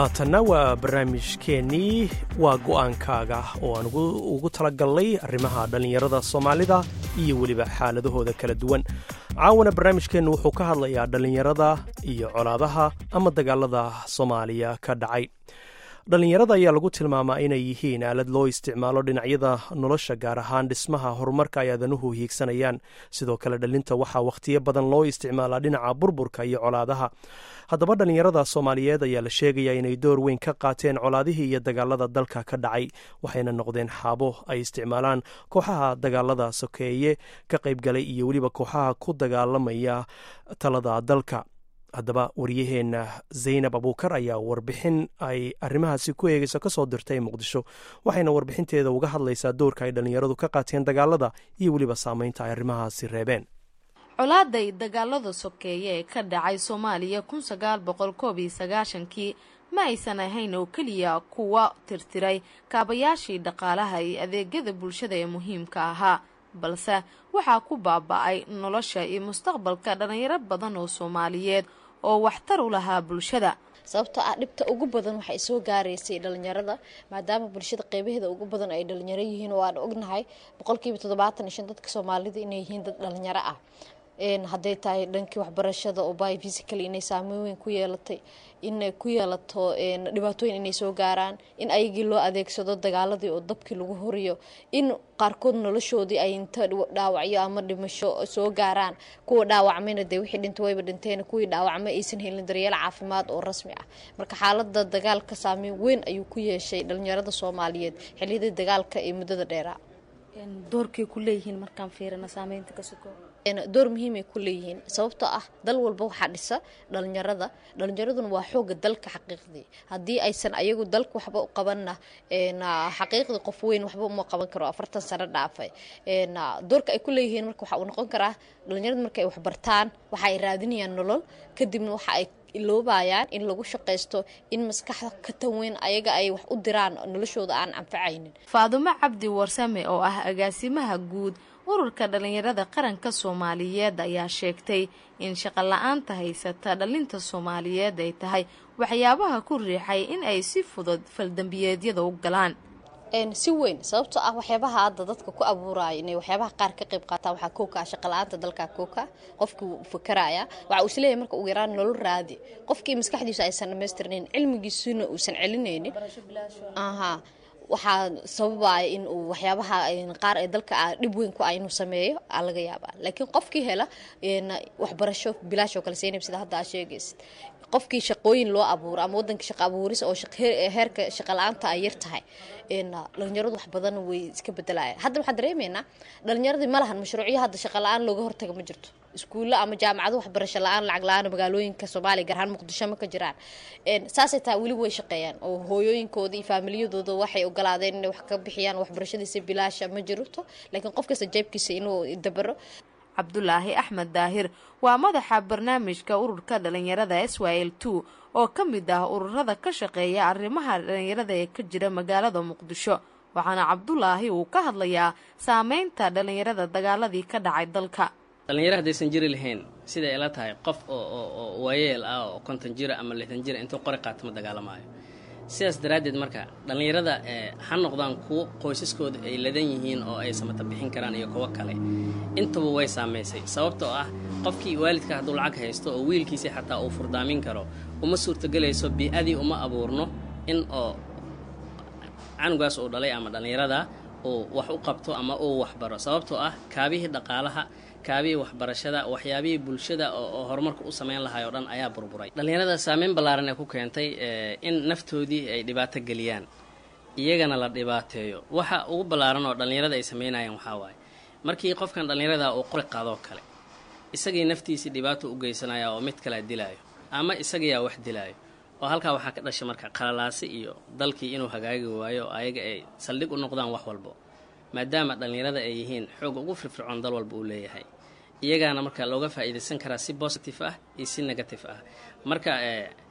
haatanna waa barnaamijkeennii waa go'aankaaga oo aan ugu talagalnay arrimaha dhallinyarada soomaalida iyo weliba xaaladahooda kala duwan caawana barnaamijkeennu wuxuu ka hadlayaa dhallinyarada iyo colaadaha ama dagaalada soomaaliya ka dhacay dhallinyarada ayaa lagu tilmaamaa inay yihiin aalad loo isticmaalo dhinacyada nolosha gaar ahaan dhismaha horumarka ay aadanuhu hiigsanayaan sidoo kale dhalinta waxaa wakhtiyo badan loo isticmaalaa dhinaca burburka iyo colaadaha haddaba dhallinyarada soomaaliyeed ayaa la sheegayaa inay door weyn ka qaateen colaadihii iyo dagaalada dalka ka dhacay waxayna noqdeen xaabo ay isticmaalaan kooxaha dagaalada sokeeye ka qaybgalay iyo weliba kooxaha ku dagaalamaya talada dalka haddaba waryaheenna zaynab abuukar ayaa warbixin ay arrimahaasi ku eegeyso ka soo dirtay muqdisho waxayna warbixinteeda uga hadlaysaa doorka ay dhallinyaradu ka qaateen dagaalada iyo weliba saameynta ay arrimahaasi reebeen colaaday dagaalada sokeeye ee ka dhacay soomaaliya kun sagaal boqol koob iyo sagaashankii ma aysan ahayn oo keliya kuwa tirtiray kaabayaashii dhaqaalaha iyo adeegyada bulshada ee muhiimka ahaa balse waxaa ku baaba-ay nolosha iyo mustaqbalka dhallinyaro badan oo soomaaliyeed oo waxtar u lahaa bulshada sababtoo ah dhibta ugu badan waxay soo gaaraysay dhalinyarada maadaama bulshada qeybaheeda ugu badan ay dhalinyaro yihiin oo aan ognahay boqolkiiba toddobaatan iyo shan dadka soomaalida inay yihiin dad dhalinyaro ah hadday tahay dhankii waxbarashada oo by physically inay saameyn weyn ku yeelatay inay ku yeelato dhibaatooyin inay soo gaaraan in ayagii loo adeegsado dagaaladii oo dabkii lagu horiyo in qaarkood noloshoodii ay inta dhaawacyo ama dhimasho soo gaaraan kuwa dhaawacmayna dee wixii dhintay wayba dhinteen kuwii dhaawacmay aysan helin daryeel caafimaad oo rasmi ah marka xaalada dagaalka saameyn weyn ayuu ku yeeshay dhalinyarada soomaaliyeed xiliyadii dagaalka ee muddada dheeraa doorkay ku leeyihiin markaan fiirina saameynta ka soko door muhiimay ku leeyihiin sababtoo ah dal walba waxaa dhisa dhalinyarada dhalinyaraduna waa xooga dalka xaqiiqdii haddii aysan ayagu dalka waxba u qabanna xaqiiqdii qof weyn waxba uma qaban karo afartan sano dhaafay doorka ay ku leeyihiin marka waxa uu noqon karaa dhalinyarada marka ay waxbartaan waxa ay raadinayaan nolol kadibna waxa ay iloobayaan in lagu shaqaysto in maskaxda ka tanweyn ayaga ay wax u diraan noloshooda aan anfacaynin faadumo cabdi warsame oo ah agaasimaha guud ururka dhalinyarada qaranka soomaaliyeed ayaa sheegtay in shaqo la-aanta haysata dhalinta soomaaliyeed ay tahay waxyaabaha ku riixay in ay si fudud faldambiyeedyada u galaan si weyn sababtoo ah waxyaabaha hadda dadka ku abuuraya inay waxyaabaha qaar ka qayb qaataan waxaa kooka ah shaqala-aanta dalka kooka qofkii wuu fakaraya waxa uu isleeyahay marka ugu yaraan nolol raadi qofkii maskaxdiisa aysan dhamaystirnayn cilmigiisuna uusan celinaynin aha waxaa sababaya in uu waxyaabaha qaar ee dalka dhib weyn ku ah inuu sameeyo aa laga yaabaa laakiin qofkii hela waxbarasho bilaash oo kale seynab sida hadda aa sheegaysid qofkii shaqooyin loo abuuro ama wadanka shaqa abuuris oo heerka shaqa la-aanta ay yar tahay dhalinyaradu wax badan way iska bedelayaan hadda waxaan dareemaynaa dhalinyaradii ma lahan mashruucyo hadda shaqa la-aan looga hortaga ma jirto iskuulla ama jaamacado waxbarasho la-aan lacag la-aan magaalooyinka soomaaliya gaar ahaan muqdisho ma ka jiraan saasay tahay weli way shaqeeyaan oo hooyooyinkooda iyo faamiliyadooda waxay ogolaadeen inay wax ka bixiyaan waxbarashadiisa bilaasha ma jirto laakiin qof kasta jeebkiisa inuu dabaro cabdulaahi axmed daahir waa madaxa barnaamijka ururka dhalinyarada s y l two oo ka mid ah ururada ka shaqeeya arrimaha dhalinyarada ee ka jira magaalada muqdisho waxaana cabdulaahi uu ka hadlayaa saameynta dhalinyarada dagaaladii ka dhacay dalka dhalinyaro haddaysan jiri lahayn siday ila tahay qof oo waayeel ah oo konton jira ama lixdan jira intuu qori qaato ma dagaalamaayo sidaas daraaddeed marka dhallinyarada ha noqdaan kuwo qoysaskooda ay ladan yihiin oo ay samata bixin karaan iyo kuwo kale intaba way saamaysay sababtoo ah qofkii waalidka hadduu lacag haysto oo wiilkiisii xataa uu furdaamin karo uma suurtogelayso bii-adii uma abuurno in oo canugaas uu dhalay ama dhallinyarada uu wax u qabto ama uu waxbaro sababtoo ah kaabihii dhaqaalaha kaabihii waxbarashada waxyaabihii bulshada oo horumarka u sameyn lahay oo dhan ayaa burburay dhallinyarada saameyn ballaaran ee ku keentay in naftoodii ay dhibaato geliyaan iyagana la dhibaateeyo waxa ugu ballaaran oo dhallinyarada ay sameynayaan waxaa waaye markii qofkan dhallinyarada uu qori qaadoo kale isagii naftiisii dhibaato u geysanaya oo mid kalea dilaayo ama isagiyaa wax dilaayo oo halkaa waxaa ka dhashay marka qalalaasi iyo dalkii inuu hagaagi waayo oo ayaga ay saldhig u noqdaan wax walbo maadaama dhallinyarada ay yihiin xoog ugu firfircoon dal walba uu leeyahay iyagaana marka looga faa'iidaysan karaa si positive ah iyo si negative ah marka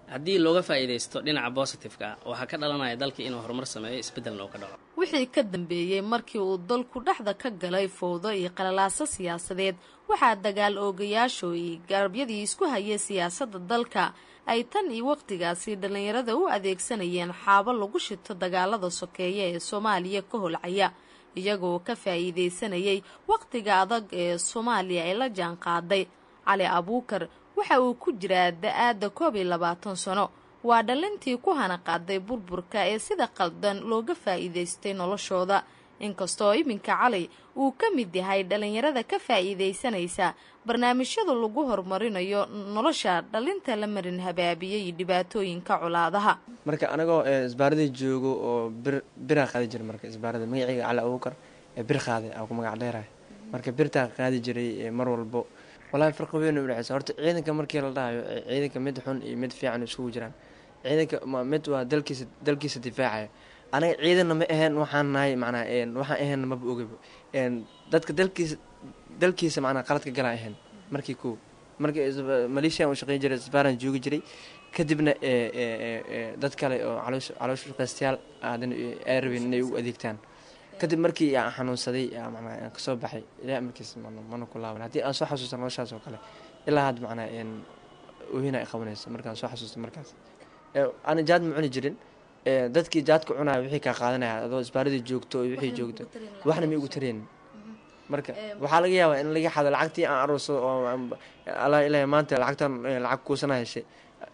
haddii looga faa'iidaysto dhinaca positiveka ah waxaa ka dhalanaya dalkii inuu horumar sameeyo isbeddelna uu ka dhaco wixii ka dambeeyey markii uu dalku dhexda ka galay fowdo iyo qalalaaso siyaasadeed waxaa dagaal oogayaashu iyo garabyadii isku hayay siyaasadda dalka ay tan iyo waqtigaasi dhallinyarada u adeegsanayeen xaabo lagu shito dagaalada sokeeye ee soomaaliya ka holcaya iyagoo ka faa'iidaysanayay waqtiga adag ee soomaaliya ay la jaan qaaday cali abuukar waxa uu ku jiraa da-aadda koob iyo labaatan sano waa dhalintii ku hana qaaday burburka ee sida qaldan looga faa'iidaystay noloshooda inkastoo iminka cali uu ka mid yahay dhallinyarada ka faa'iidaysanaysa barnaamijyada lagu horumarinayo nolosha dhalinta la marin habaabiyey iyo dhibaatooyinka colaadaha marka anagoo isbaaradii joogo oo bir biraa qaadi jira marka isbaarada magaceyga cali abuukar ee bir qaaday aa ku magac dheerahay marka birtaa qaadi jiray mar walbo walahi farqi weyn u dhexeysa horta ciidanka markii la dhahayo ciidanka mid xun iyo mid fiican isugu jiraan ciidanka mid waa dalkiisa dalkiisa difaacaya anaga ciidanna ma aheen waxaan nahay macnaa waxaan aheenna maba ogaba dadka dalkiisa dalkiisa macnaa qaladka galaa ahayn markii koo markii maleeshiyan u shaqeyn jiray isbaaran joogi jiray kadibna dad kale oo caloosh shaqeystayaal aadana ay rabeen inay u adeegtaan kadib markii aan xanuunsaday manaa aan kasoo baxay ilaa markiis mana ku laaban haddii aan soo xasuusta noloshaas oo kale ilaa hadda macnaa oohina ay qabanayso markaan soo xasuusta markaas ana jaad ma cuni jirin dadkii jaadka cunaya wixii kaa qaadanaya adoo isbaaradii joogto oo wixii joogto waxna ma igu tareen marka waxaa laga yaabaa in laga xado lacagtii aan aroosado oo alla ilaahay maanta lacagtan lacag kuusana heshay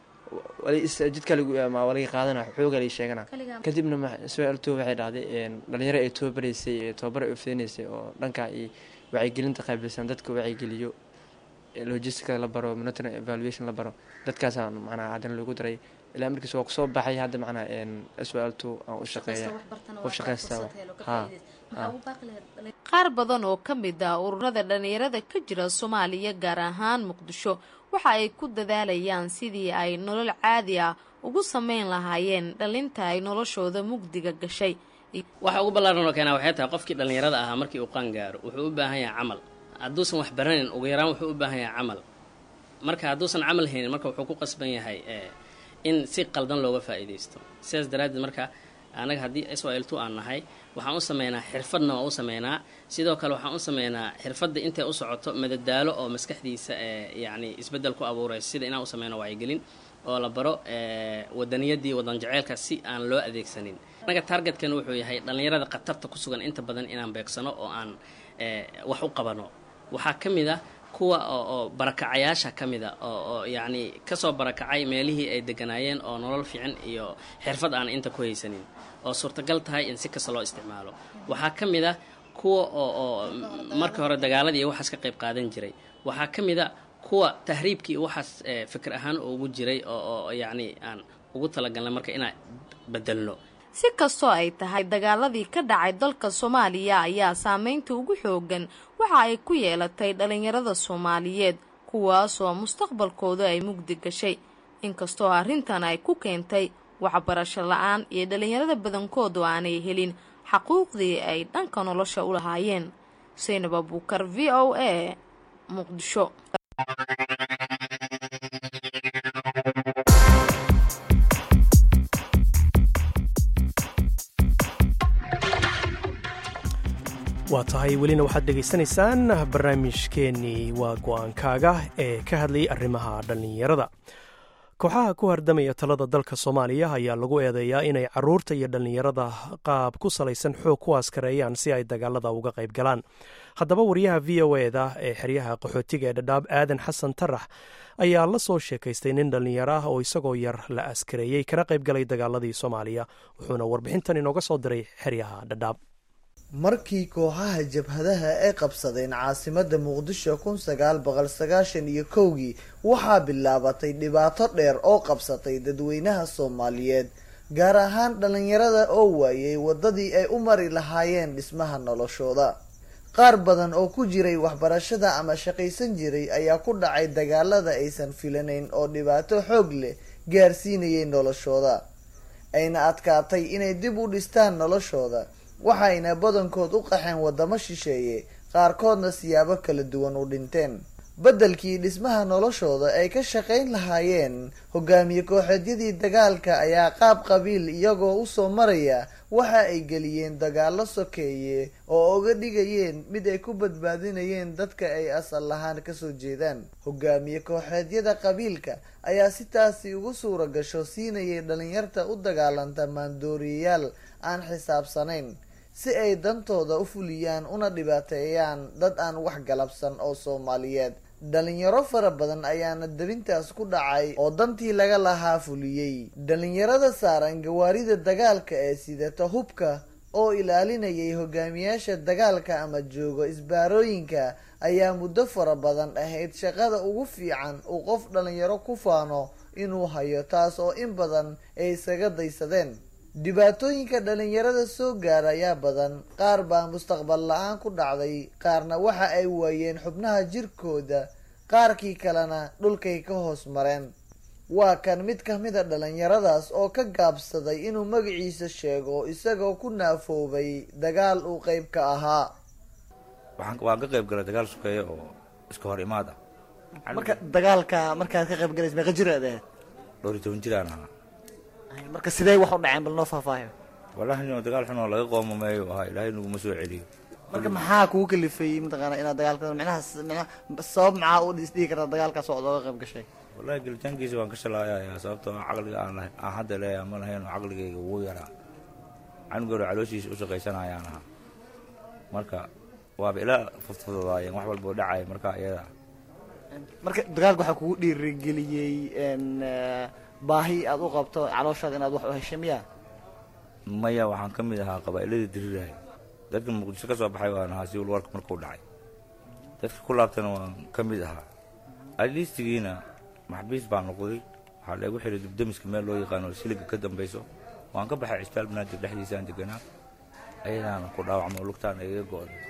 jidka waa laga qaadana xooga laga sheegana kadibna su-aalto waxay dhahday dhalinyaro ay tababaraysay tababar ay ufidinaysay oo dhanka iyo wacyigelinta qaabilsan dadka wacyigeliyo logisticada la baro monitoring evaluation la baro dadkaasa macnaa haddana lagu daray ilaa markiis waa kusoo baxay hadda macnaa su-aalto aan u shaqeeya qof shaqeysta ha qaar badan oo ka mid ah ururada dhallinyarada ka jira soomaaliya gaar ahaan muqdisho waxa ay ku dadaalayaan sidii ay nolol caadi ah ugu sameyn lahaayeen dhalinta ay noloshooda mugdiga gashay waxa ugu ballaaran oo keenaa waxay tahay qofkii dhallinyarada ahaa markii uu qaan gaaro wuxuu u baahan yahay camal hadduusan wax baranin ugu yaraan wuxuu u baahan yahay camal marka hadduusan camal haynin marka wuxuu ku qasban yahay in si qaldan looga faa'iidaysto sidaas daraaddeed marka anaga haddii s o l two aan nahay waxaan u sameynaa xirfadna waa u sameynaa sidoo kale waxaan u sameynaa xirfadda intay u socoto madadaalo oo maskaxdiisa yacni isbeddel ku abuurayso sida inaan u sameyno wacyigelin oo la baro wadaniyadii wadan jaceylka si aan loo adeegsanin anaga targetkan wuxuu yahay dhallinyarada khatarta ku sugan inta badan inaan beegsano oo aan wax u qabano waxaa ka mid ah kuwa oo barakacayaasha ka mid a oo yacni kasoo barakacay meelihii ay deganaayeen oo nolol fiican iyo xirfad aan inta ku haysanin oo suurtagal tahay in si kasta loo isticmaalo waxaa ka mid a kuwa oo oo marka hore dagaaladii iyo waxaas ka qayb qaadan jiray waxaa ka mid a kuwa tahriibkii waxaas fikir ahaan ugu jiray oo oo yacni aan ugu talagalnay marka inaan bedelno si kastoo ay tahay dagaaladii ka dhacay dalka soomaaliya ayaa saameynta ugu xoogan waxa ay ku yeelatay dhallinyarada soomaaliyeed kuwaasoo mustaqbalkooda ay mugdi gashay inkastoo arrintan ay ku keentay waxbarasho la-aan iyo dhallinyarada badankoodu aanay helin xaquuqdii ay dhanka nolosha u lahaayeen saynab abuukar v o a muqdisho waa tahay welina waxaad dhegaysanaysaan barnaamijkeennii waa go-aankaaga ee ka hadlayay arrimaha dhallinyarada kooxaha ku hardamaya talada dalka soomaaliya ayaa lagu eedeeyaa inay caruurta iyo dhallinyarada qaab ku salaysan xoog ku askareeyaan si ay dagaalada uga qayb galaan haddaba wariyaha v o eda ee xeryaha qaxootiga ee dhadhaab aadan xasan tarax ayaa la soo sheekaystay nin dhallinyaro ah oo isagoo yar la askareeyey kana qayb galay dagaaladii soomaaliya wuxuuna warbixintan inooga soo diray xeryaha dhadhaab markii kooxaha jabhadaha ay qabsadeen caasimada muqdisho kun sagaal boqol sagaashan iyo kowgii waxaa bilaabatay dhibaato dheer oo qabsatay dadweynaha soomaaliyeed gaar ahaan dhalinyarada oo waayay wadadii ay u mari lahaayeen dhismaha noloshooda qaar badan oo ku jiray waxbarashada ama shaqaysan jiray ayaa ku dhacay dagaalada aysan filanayn oo dhibaato xoog leh gaarsiinayay noloshooda ayna adkaatay inay dib u dhistaan noloshooda waxayna badankood u qaxeen wadamo shisheeye qaarkoodna siyaabo kala duwan u dhinteen beddelkii dhismaha noloshooda ay ka shaqayn lahaayeen hogaamiye kooxeedyadii dagaalka ayaa qaab qabiil iyagoo usoo maraya waxa ay geliyeen dagaallo sokeeye oo uga dhigayeen mid ay ku badbaadinayeen dadka ay asal lahaan kasoo jeedaan hogaamiye kooxeedyada qabiilka ayaa si taasi ugu suura gasho siinayay dhalinyarta u dagaalanta maandooriyayaal aan xisaabsanayn si ay dantooda u fuliyaan una dhibaateeyaan dad aan wax galabsan oo soomaaliyeed dhalinyaro fara badan ayaana debintaas ku dhacay oo dantii laga lahaa fuliyey dhalinyarada saaran gawaarida dagaalka ee sidata hubka oo ilaalinayay hogaamiyaasha dagaalka ama joogo isbaarooyinka ayaa muddo fara badan ahayd shaqada ugu fiican uu qof dhalinyaro ku faano inuu hayo taas oo in badan ay isaga daysadeen dhibaatooyinka dhalinyarada soo gaara ayaa badan qaar baa mustaqbal la-aan ku dhacday qaarna waxa ay waayeen xubnaha jirkooda qaarkii kalena dhulkay ka hoos mareen waa kan mid ka mid a dhalinyaradaas oo ka gaabsaday inuu magaciisa sheego isagoo ku naafoobay dagaal uu qeyb ka ahaa waan ka qayb galay dagaal sukeeye oo iska hor imaad ah marka dagaalka markaad ka qayb galaysa meeqa jir aad ahayd dhowr iyo toban jiraan ahaa marka sidee wax u dhaceen bal noo faahfaahiyo wallahi nin dagaal xun oo laga qoomameeyo ahaa ilaahay naguma soo celiyo marka maxaa kugu kalifay mataqaana inaad dagaalka micnaha micnaha sabab maxaa u isdhihi kartaa dagaalkaas oo oga qayb gashay wallahi gelitaankiisa waan ka shalaayayaa sababtoo ah caqliga aan lahayn aan hadda leeyahay ma lahayn oo caqligayga wuu yaraa canugoor calooshiisa u shaqaysanayaan ahaa marka waaba ilaa fudfududaayeen wax walboo dhacaya marka iyada marka dagaalka waxaa kugu dhiirigeliyey baahi aad u qabto calooshaada inaad wax u heshay miya maya waxaan ka mid ahaa qabaa'iladii dirirahay dadka muqdisho ka soo baxay waan ahaa si walwarka markuu dhacay dadka ku laabtana waan ka mid ahaa aliistigiina maxbiis baa noqday waxaa leegu xiray dubdamiska meel loo yaqaano siliga ka dambayso waan ka baxay cisbitaal banaadir dhexdiisaan deganaa ayadaana ku dhaawacmo lugtaana iga go-day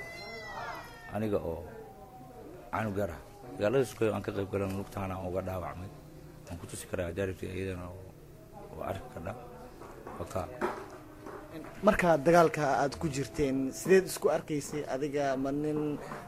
aniga oo canug yar ah dagaalada sukayo aan ka qayb galan lugtaana aan uga dhaawacmay waan ku tusi karaa daaribtii iyadana oo arki kadha wakaa markaa dagaalka aad ku jirteen sideed isku arkaysay adiga ma nin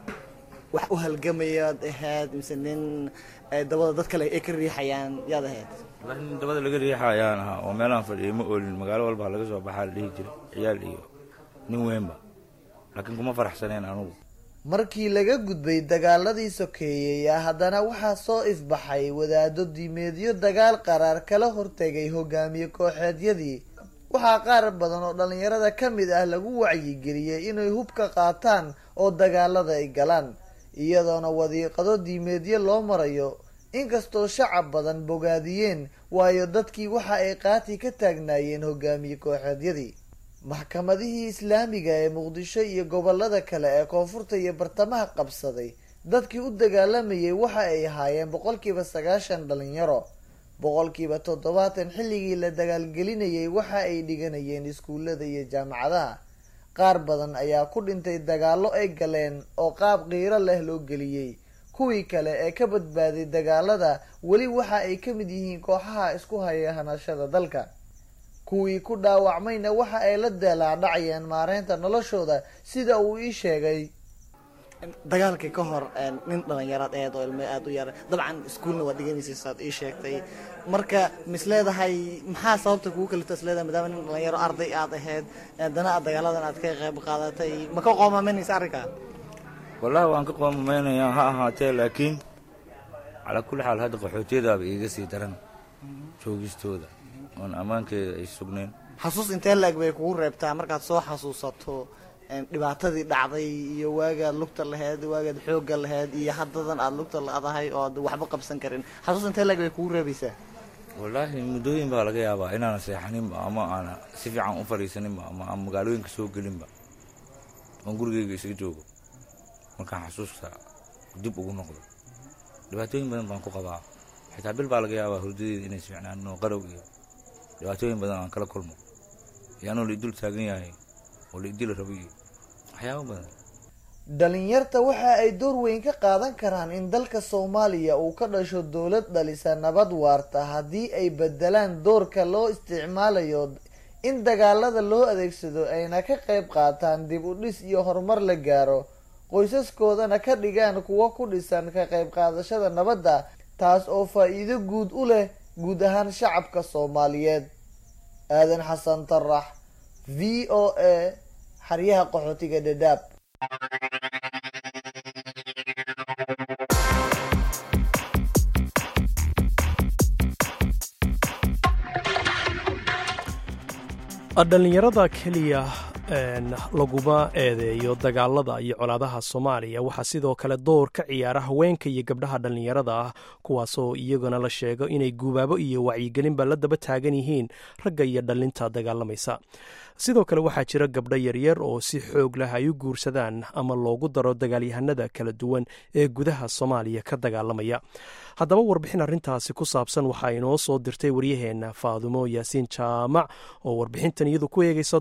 wax u halgamayaad ahayd mise nin dabada dad kale ay ka riixayaan yaad ahayd wallahi nin dabada laga riixa ayaan ahaa oo meelaan fadhiyay ma oolin magaalo walba laga soo baxaa la dhihi jiray ciyaal iyo nin weynba laakiin kuma faraxsaneen anugu markii laga gudbay dagaaladii sokeeyey haddana waxaa soo ifbaxay wadaado diimeedyo dagaal qaraar kala hortegay hogaamiye kooxeedyadii waxaa qaar badan oo dhalinyarada ka mid ah lagu wacyigeliyey inay hubka qaataan oo dagaalada ay galaan iyadoona wadiiqado diimeedyo loo marayo inkastoo shacab badan bogaadiyeen waayo dadkii waxa ay qaati ka taagnaayeen hogaamiye kooxeedyadii maxkamadihii islaamiga ee muqdisho iyo gobolada kale ee koonfurta iyo bartamaha qabsaday dadkii u dagaalamayay waxa ay ahaayeen boqolkiiba sagaashan dhalinyaro boqolkiiba toddobaatan xilligii la dagaalgelinayay waxa ay dhiganayeen iskuullada iyo jaamacadaha qaar badan ayaa ku dhintay dagaallo ay galeen oo qaab qiiro leh loo geliyey kuwii kale ee ka badbaaday dagaalada weli waxa ay ka mid yihiin kooxaha isku haya hanashada dalka kuwii ku dhaawacmayna waxa ay la deelaadhacayeen maareynta noloshooda sida uu ii sheegay dagaalkii ka hor nin dhalinyaraad aheed oo ilmo aada u yara dabcan iskuolna waa dhiganaysa saad ii sheegtay marka mis leedahay maxaa sababta kugu kalifta is leedahay maadaama nin dhalinyaro arday aad aheyd haddana aad dagaaladan aad ka qayb qaadatay ma ka qoomaameynaysa arrinkaa wallahi waan ka qoomameynayaa ha ahaatee laakiin calaa kulli xaal hadda qaxootiyadaaba iiga sii daran joogistooda oon ammaankeeda ay sugnayn xasuus intee la-eg bay kugu reebtaa markaad soo xasuusato dhibaatadii dhacday iyo waagaad lugta laheyd waagaad xoogga laheyd iyo haddadan aada lugta la-dahay oo ad waxba qabsan karin xasuus intee la-eg bay kugu reebaysaa wallaahi muddooyin baa laga yaabaa inaana seexaninba ama aana si fiican u fadhiisaninba ama aan magaalooyinka soo gelinba oon gurigeyga isaga joogo markaan xasuusta dib ugu noqdo dhibaatooyin badan baan ku qabaa xitaa bil baa laga yaabaa hurdadeeda inay sficnaan oo qarow iyo dhibaatooyin badan aan kala kulmo iyo anoo la idul taagan yahay oo la idila rabo iyo waxyaabo badan dhalinyarta waxa ay door weyn ka qaadan karaan in dalka soomaaliya uu ka dhasho dowlad dhalisa nabad waarta haddii ay bedelaan doorka loo isticmaalayo in dagaalada loo adeegsado ayna ka qayb qaataan dib u dhis iyo horumar la gaaro qoysaskoodana ka dhigaan kuwo ku dhisan ka qayb qaadashada nabadda taas oo faa-iido guud u leh guud ahaan shacabka soomaaliyeed aadan xasan tarax v o a xaryaha qaxootiga dhadhaab dhallinyarada keliya laguma eedeeyo dagaalada iyo colaadaha soomaaliya waxaa sidoo kale door ka ciyaara haweenka iyo gabdhaha dhallinyarada ah kuwaasoo iyaguna la sheego inay guubaabo iyo wacyigelinba la daba taagan yihiin ragga iyo dhallinta dagaalamaysa sidoo kale waxaa jira gabdho yaryar oo si xoog leh ay u guursadaan ama loogu daro dagaalyahanada kala duwan ee gudaha soomaaliya ka dagaalamaya haddaba warbixin arrintaasi ku saabsan waxaa inoo soo dirtay waryaheena faadumo yaasiin jaamac oo warbixintan iyadu ku eegaysa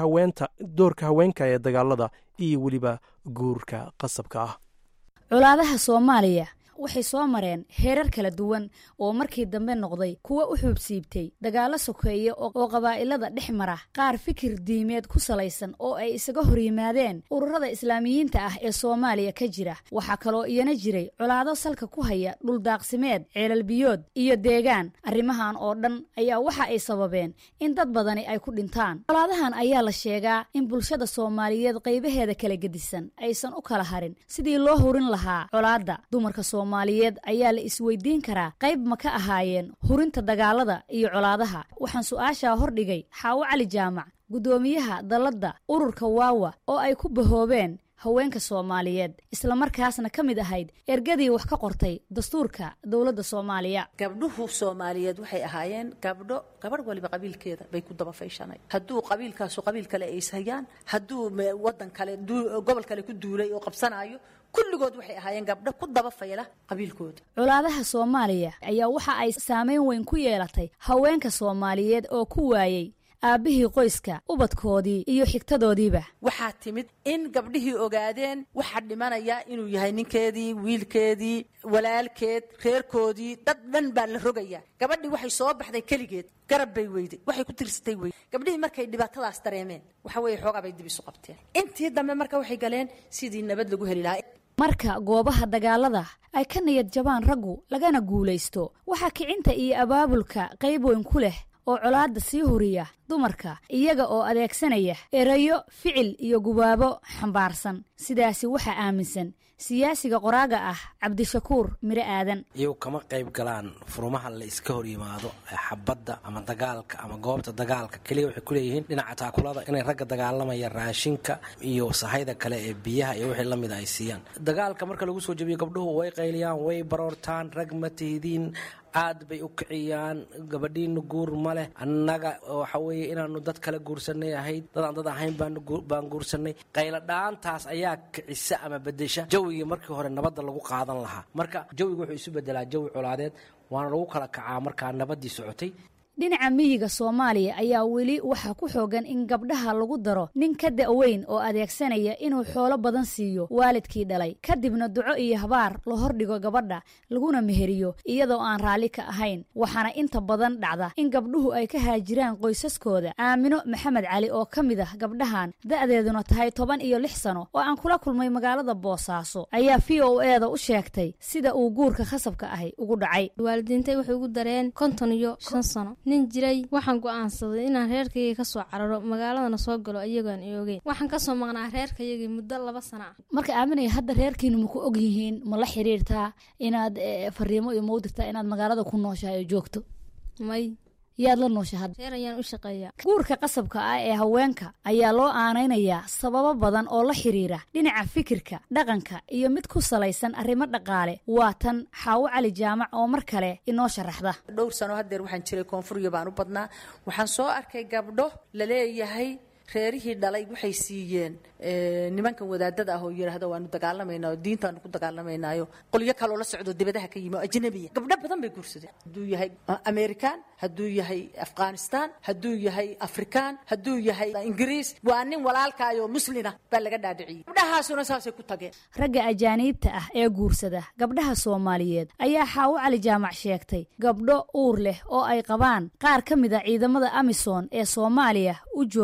doorka haweenka ee dagaalada iyo weliba guurka qasabka ah colaadaha soomaaliya waxay soo mareen heerar kala duwan oo markii dambe noqday kuwa u xuubsiibtay dagaallo sokeeye oo qabaa'ilada dhex mara qaar fikir diimeed ku salaysan oo ay isaga hor yimaadeen ururada islaamiyiinta ah ee soomaaliya ka jira waxaa kaloo iyana jiray colaado salka ku haya dhuldaaqsimeed ceelalbiyood iyo deegaan arrimahan oo dhan ayaa waxa ay sababeen in dad badani ay ku dhintaan colaadahan ayaa la sheegaa in bulshada soomaaliyeed qaybaheeda kala gedisan aysan u kala harin sidii loo hurin lahaa colaadda dumarka soomaaliyeed ayaa la isweydiin karaa qayb ma ka ahaayeen hurinta dagaalada iyo colaadaha waxaan su-aashaa hordhigay xaawo cali jaamac guddoomiyaha dalladda ururka waawa oo ay ku bahoobeen haweenka soomaaliyeed islamarkaasna ka mid ahayd ergadii wax ka qortay dastuurka dowladda soomaaliya gabdhuhu soomaaliyeed waxay ahaayeen gabdho gabadh waliba qabiilkeeda bay ku daba fayshanay hadduu qabiilkaasu qabiil kale ay ishayaan hadduu wadan kale gobol kale ku duulay oo qabsanaayo kulligood waxay ahaayeen gabdho ku daba fayla qabiilkooda colaadaha soomaaliya ayaa waxa ay saameyn weyn ku yeelatay haweenka soomaaliyeed oo ku waayey aabbihii qoyska ubadkoodii iyo xigtadoodiiba waxaa timid in gabdhihii ogaadeen waxaa dhimanaya inuu yahay ninkeedii wiilkeedii walaalkeed reerkoodii dad dhan baa la rogaya gabadhii waxay soo baxday keligeed garab bay weyday waxay ku tirsatay weyde gabdhihii markay dhibaatadaas dareemeen waxa weeye xoogaa bay dib isu qabteen intii dambe marka waxay galeen sidii nabad lagu heli lahaa marka goobaha dagaalada ay ka niyad jabaan raggu lagana guulaysto waxaa kicinta iyo abaabulka qayb weyn ku leh oo colaadda sii huriya dumarka iyaga oo adeegsanaya erayo ficil iyo gubaabo xambaarsan sidaasi waxaa aaminsan siyaasiga qoraaga ah cabdishakuur miro aadan iyagu kama qayb galaan furumaha la iska hor yimaado xabadda ama dagaalka ama goobta dagaalka keliya waxay kuleeyihiin dhinaca taakulada inay ragga dagaalamaya raashinka iyo sahayda kale ee biyaha iyo wixii lamida ay siiyaan dagaalka marka lagu soo jebiyo gabdhuhu way qayliyaan way baroortaan rag ma tihidiin aad bay u kiciyaan gabadhiina guur ma leh annaga waxa weeye inaanu dad kale guursanay ahayd dad aan dad ahayn baan guursanay qayladhaantaas ayaa kicisa ama bedesha jawigii markii hore nabadda lagu qaadan lahaa marka jawiga wuxuu isu bedelaa jawi colaadeed waana lagu kala kacaa markaa nabaddii socotay dhinaca miyiga soomaaliya ayaa weli waxaa ku xoogan in gabdhaha lagu daro nin ka da-weyn oo adeegsanaya inuu xoolo badan siiyo waalidkii dhalay kadibna duco iyo habaar la hordhigo gabadha laguna meheriyo iyadoo aan raalli ka ahayn waxaana inta badan dhacda in gabdhuhu ay ka haajiraan qoysaskooda aamino maxamed cali oo ka mid ah gabdhahan da-deeduna tahay toban iyo lix sano oo aan kula kulmay magaalada boosaaso ayaa v o eeda u sheegtay sida uu guurka khasabka ahi ugu dhacay waalidiintay waxay ugu dareen konton iyo shan sano nin jiray waxaan go'aansaday inaan reerkayga kasoo cararo magaaladana soo galo iyagoon iogeyn waxaan kasoo maqnaa reerkayagii muddo laba sana ah marka aaminaya hadda reerkiinu ma ku og yihiin ma la xiriirtaa inaad fariimo iyo mau dirtaa inaad magaalada ku nooshahay oo joogto may yaad la noosha hadda reer ayaan u shaqeeyaa guurka qasabka ah ee haweenka ayaa loo aanaynayaa sababo badan oo la xiriira dhinaca fikirka dhaqanka iyo mid ku salaysan arrimo dhaqaale waa tan xaawo cali jaamac oo mar kale inoo sharaxda dhowr sano hadeer waxaan jiray koonfuriya baan u badnaa waxaan soo arkay gabdho laleeyahay reerihii dhalay waxay siiyeen nimankan wadaadada ah oo yidhaahda waanu dagaalamaynaa oo diintaanu ku dagaalamaynaayo qolyo kaloo la socdo dibadaha ka yimi oo ajnabiya gabdho badan bay guursadeen hadduu yahay american hadduu yahay afghanistan hadduu yahay african hadduu yahay ingiriis waa nin walaalkaayoo muslina baa laga dhaadhiciyey gabdhahaasuna saasay ku tageen ragga ajaaniibta ah ee guursada gabdhaha soomaaliyeed ayaa xaawo cali jaamac sheegtay gabdho uur leh oo ay qabaan qaar ka mid a ciidamada amisom ee soomaaliya u jooga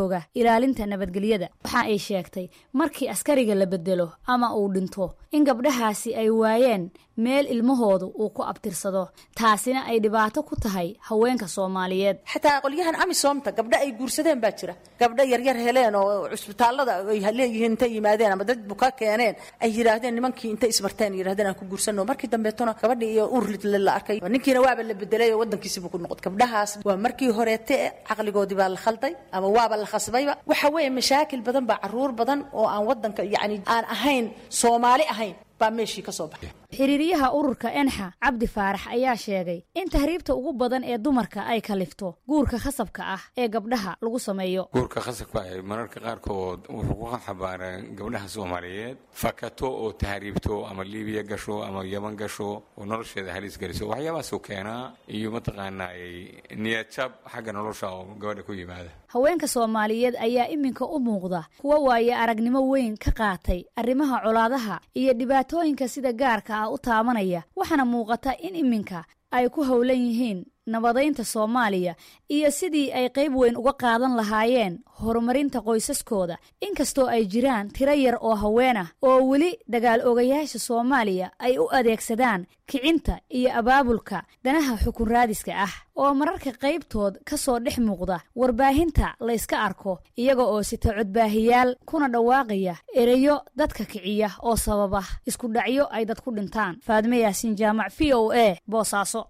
ilaalinta nabadgelyada waxa ay sheegtay markii askariga la bedelo ama uu dhinto in gabdhahaasi ay waayeen meel ilmahoodu uu ku abtirsado taasina ay dhibaato ku tahay haweenka soomaaliyeed xataa qolyahan amisomta gabdho ay guursadeen baa jira gabdho yaryar heleen oo cusbitaallada ay leeyihiin intay yimaadeen ama dad buka keeneen ay yidhaahdeen nimankii intay ismarteen yidhahdeen aan ku guursano markii dambeetona gabadhii iyo urlidle la arkay ninkiina waaba la bedelay oo wadankiisibu ku noqday gabdhahaas waa markii horeete caqligoodii baa la khalday ama waaba la khasbayba waxa weeye mashaakil badan baa caruur badan oo aan wadanka yacni aan ahayn soomaali ahayn baa meeshii ka soo baxay xiriiryaha ururka enxa cabdi faarax ayaa sheegay in tahriibta ugu badan ee dumarka ay kalifto guurka khasabka ah ee gabdhaha lagu sameeyo guurka khasabka ah mararka qaarkood wuxuu ku xambaaraa gabdhaha soomaaliyeed fakato oo tahriibto ama liibiya gasho ama yaman gasho oo nolosheeda halis geliso waxyaabahaasuu keenaa iyo mataqaanaa niyadjab xagga nolosha oo gabadha ku yimaada haweenka soomaaliyeed ayaa iminka u muuqda kuwa waaye aragnimo weyn ka qaatay arrimaha colaadaha iyo dhibaatooyinka sida gaarka ah u taabanaya waxaana muuqata in iminka ay ku howlan yihiin nabadaynta soomaaliya iyo sidii ay qayb weyn uga qaadan lahaayeen horumarinta qoysaskooda inkastoo ay jiraan tiro yar oo haween ah oo weli dagaal ogayaasha soomaaliya ay u adeegsadaan kicinta iyo abaabulka danaha xukun raadiska ah oo mararka qaybtood ka soo dhex muuqda warbaahinta la yska arko iyaga oo sita codbaahiyaal kuna dhawaaqaya ereyo dadka kiciya oo sababa isku dhacyo ay dad ku dhintaan faadme yaasiin jaamac v o a boosaaso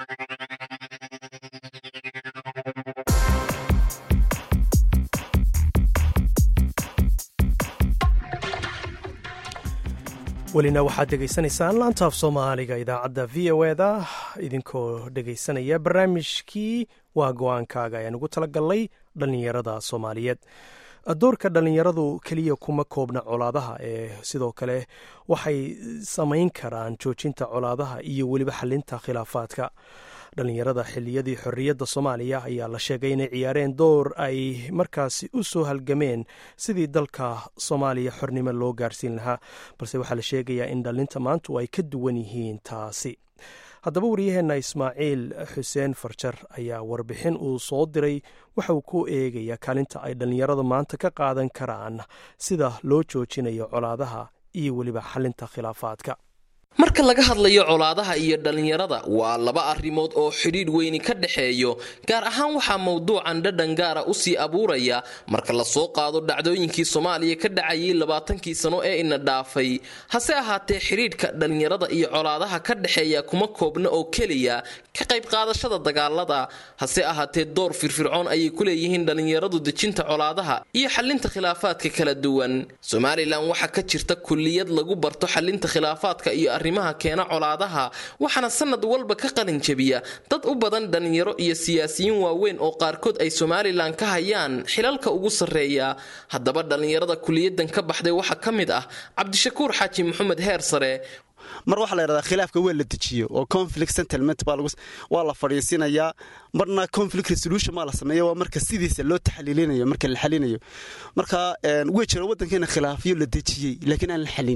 welina waxaad dhegaysanaysaan laantaaf soomaaliga idaacadda v o eda idinkoo dhegaysanaya barnaamijkii waa go-aankaaga ayaan ugu talagalnay dhallinyarada soomaaliyeed doorka dhallinyaradu keliya kuma koobna colaadaha ee sidoo kale waxay samayn karaan joojinta colaadaha iyo weliba xalinta khilaafaadka dhallinyarada xiliyadii xorriyadda soomaaliya ayaa la sheegay inay ciyaareen door ay markaasi u soo halgameen sidii dalka soomaaliya xornimo loo gaarsiin lahaa balse waxaa la sheegayaa in dhallinta maantu ay ka duwan yihiin taasi haddaba wariyaheenna ismaaciil xuseen farjar ayaa warbixin uu soo diray waxa uu ku eegayaa kaalinta ay dhallinyarada maanta ka qaadan karaan sida loo joojinayo colaadaha iyo weliba xalinta khilaafaadka marka laga hadlayo colaadaha iyo dhallinyarada waa laba arrimood oo xidhiidh weyni ka dhexeeyo gaar ahaan waxaa mowduucan dhadhan gaara usii abuuraya marka lasoo qaado dhacdooyinkii soomaaliya ka dhacayay labaatankii sano ee ina dhaafay hase ahaatee xidhiidhka dhallinyarada iyo colaadaha ka dhexeeya kuma koobna oo keliya ka qayb qaadashada dagaalada hase ahaatee door firfircoon ayay ku leeyihiin dhallinyaradu dejinta colaadaha iyo xalinta khilaafaadka kala duwan somalilan waxaa ka jirta kulliyad lagu barto xalinta khilaafaadka iyo arrimaha keena colaadaha waxaana sanad walba ka qalin jabiya dad u badan dhallinyaro iyo siyaasiyiin waaweyn oo qaarkood ay somalilan ka hayaan xilalka ugu sarreeya haddaba dhallinyarada kuliyadan ka baxday waxaa ka mid ah cabdishakuur xaaji maxamed heer sare mar waxaa la yidhahdaa khilaafka waa la dejiyo oo conflict settlement waa la fadhiisinayaa marna conflict resolution maa la sameeya waa marka sidiisa loo taxliilinayo marka la xalinayo marka way jira waddankeena khilaafyo la dejiyey laakiin aan la xalin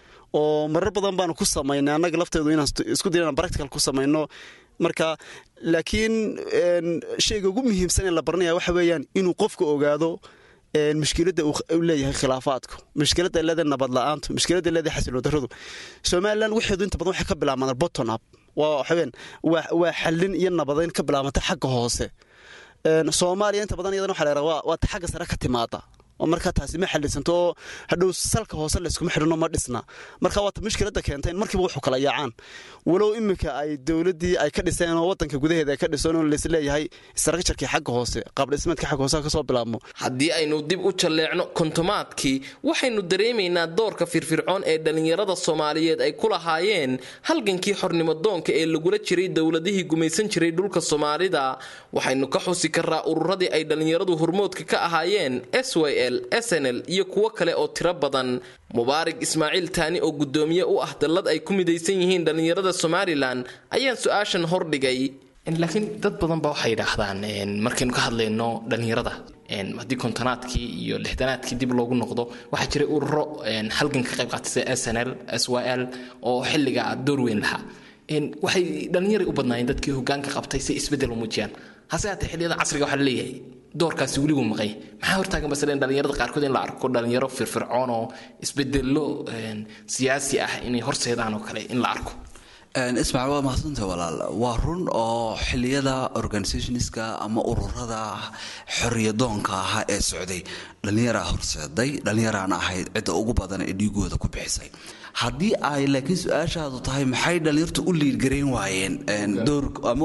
oo marar badan baanu ku samaynay annaga lafteedu inaan isku dayo inaan practical ku samayno marka laakiin shayga ugu muhiimsan ee la baranaya waxa weeyaan inuu qofka ogaado mushkiladda uu leeyahay khilaafaadku mushkiladda leedahay nabad la-aantu mushkiladda leedahay xasiloon darradu somalilan waxeedu inta badan waxay ka bilaabmaan botton up waa waxaween waa xallin iyo nabadayn ka bilaabantay xagga hoose soomaaliya inta badan iyadana waxa la yidhaha waa ta xagga sare ka timaada oo markaa taasi ma xalisanto oo hadhow salka hoose layskuma xidhino ma dhisna marka waata mushkiladda keenta in markiiba wuxuu kala yaacaan walow iminka ay dowladdii ay ka dhiseen oo waddanka gudaheeda ay ka dhiseen oo laisleeyahay istaraksharkii xagga hoose qaabdhismeedka xagga hoose kasoo bilaabmo haddii aynu dib u jalleecno kontomaadkii waxaynu dareemaynaa doorka firfircoon ee dhallinyarada soomaaliyeed ay ku lahaayeen halgankii xornimo doonka ee lagula jiray dowladihii gumaysan jiray dhulka soomaalida waxaynu ka xusi karaa ururadii ay dhallinyaradu hormoodka ka ahaayeen s y snl iyo kuwo kale oo tiro badan mubaarig ismaaciil taani oo guddoomiye u ah dallad ay ku midaysan yihiin dhallinyarada somalilan ayaan su-aashan hordhigay laakiin dad badan ba waxay yidhaahdaan markaynu ka hadlayno dhallinyarada haddii kontonaadkii iyo lixdanaadkii dib loogu noqdo waxaa jiray ururo halgan ka qayb qaatay sida snl s y l oo xilliga door weyn lahaa waxay dhallinyaray u badnaayeen dadkii hogaanka qabtay si isbeddel u muujiyaan hase haatee xilliyada casriga waxaa laleeyahay doorkaasi weligu maqay maxaa hortaagan basleen dhalinyarada qaarkood in la arko dhalinyaro firfircoon oo isbedelo siyaasi ah inay horseedaan oo kale in la arko ismaaciil waa mahadsanta walaal waa run oo xiliyada organisationska ama ururada xoriyadoonka ahaa ee socday dhallinyaraa horseeday dhallinyaraana ahayd cidda ugu badan ee dhiigooda ku bixisay haddii ay laakiin su-aashaadu tahay maxay dhallinyartu u liirgarayn waayeen door ama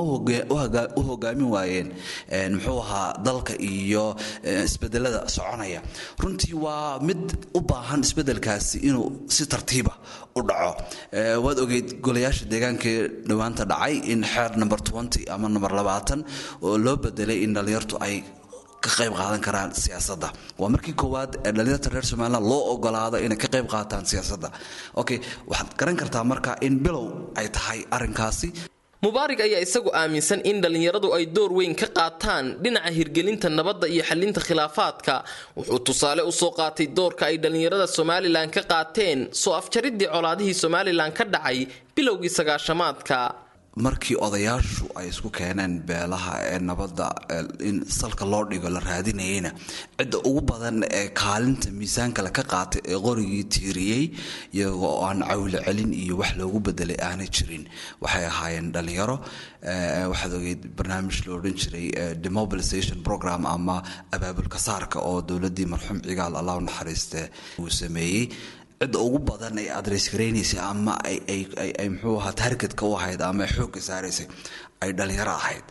u hogaamin waayeen muxuu ahaa dalka iyo isbedelada soconaya runtii waa mid u baahan isbedelkaasi inuu si tartiiba u dhaco waad ogeyd golayaasha deegaankaee dhowaanta dhacay in xeer number twenty ama number labaatan oo loo bedelay in dhallinyartu ay ka qayb qaadan karaan siyaasadda waa markii koowaad ee dhalinyarta reer somaliland loo ogolaado inay ka qayb qaataan siyaasadda okay waxaad garan kartaa marka in bilow ay tahay arrinkaasi mubaarig ayaa isagu aaminsan in dhallinyaradu ay door weyn ka qaataan dhinaca hirgelinta nabadda iyo xalinta khilaafaadka wuxuu tusaale usoo qaatay doorka ay dhallinyarada somalilan ka qaateen soo afjaridii colaadihii somalilan ka dhacay bilowgii sagaashamaadka markii odayaashu ay isku keeneen beelaha ee nabadda in salka loo dhigo la raadinayeyna cidda ugu badan ee kaalinta miisaankale ka qaatay ee qorigii tiiriyey iyagoo aan cawle celin iyo wax loogu bedelay aanay jirin waxay ahaayeen dhalinyaro waxaad ogeyd barnaamij la odhan jiray demobilization program ama abaabulka saarka oo dowladii marxuum cigaal allah u naxariiste uu sameeyey cidda ugu badan ay adres garaynaysay ama ay mxuu ahaa targetka u ahayd ama ay xoogga saaraysay ay dhalinyaro ahayd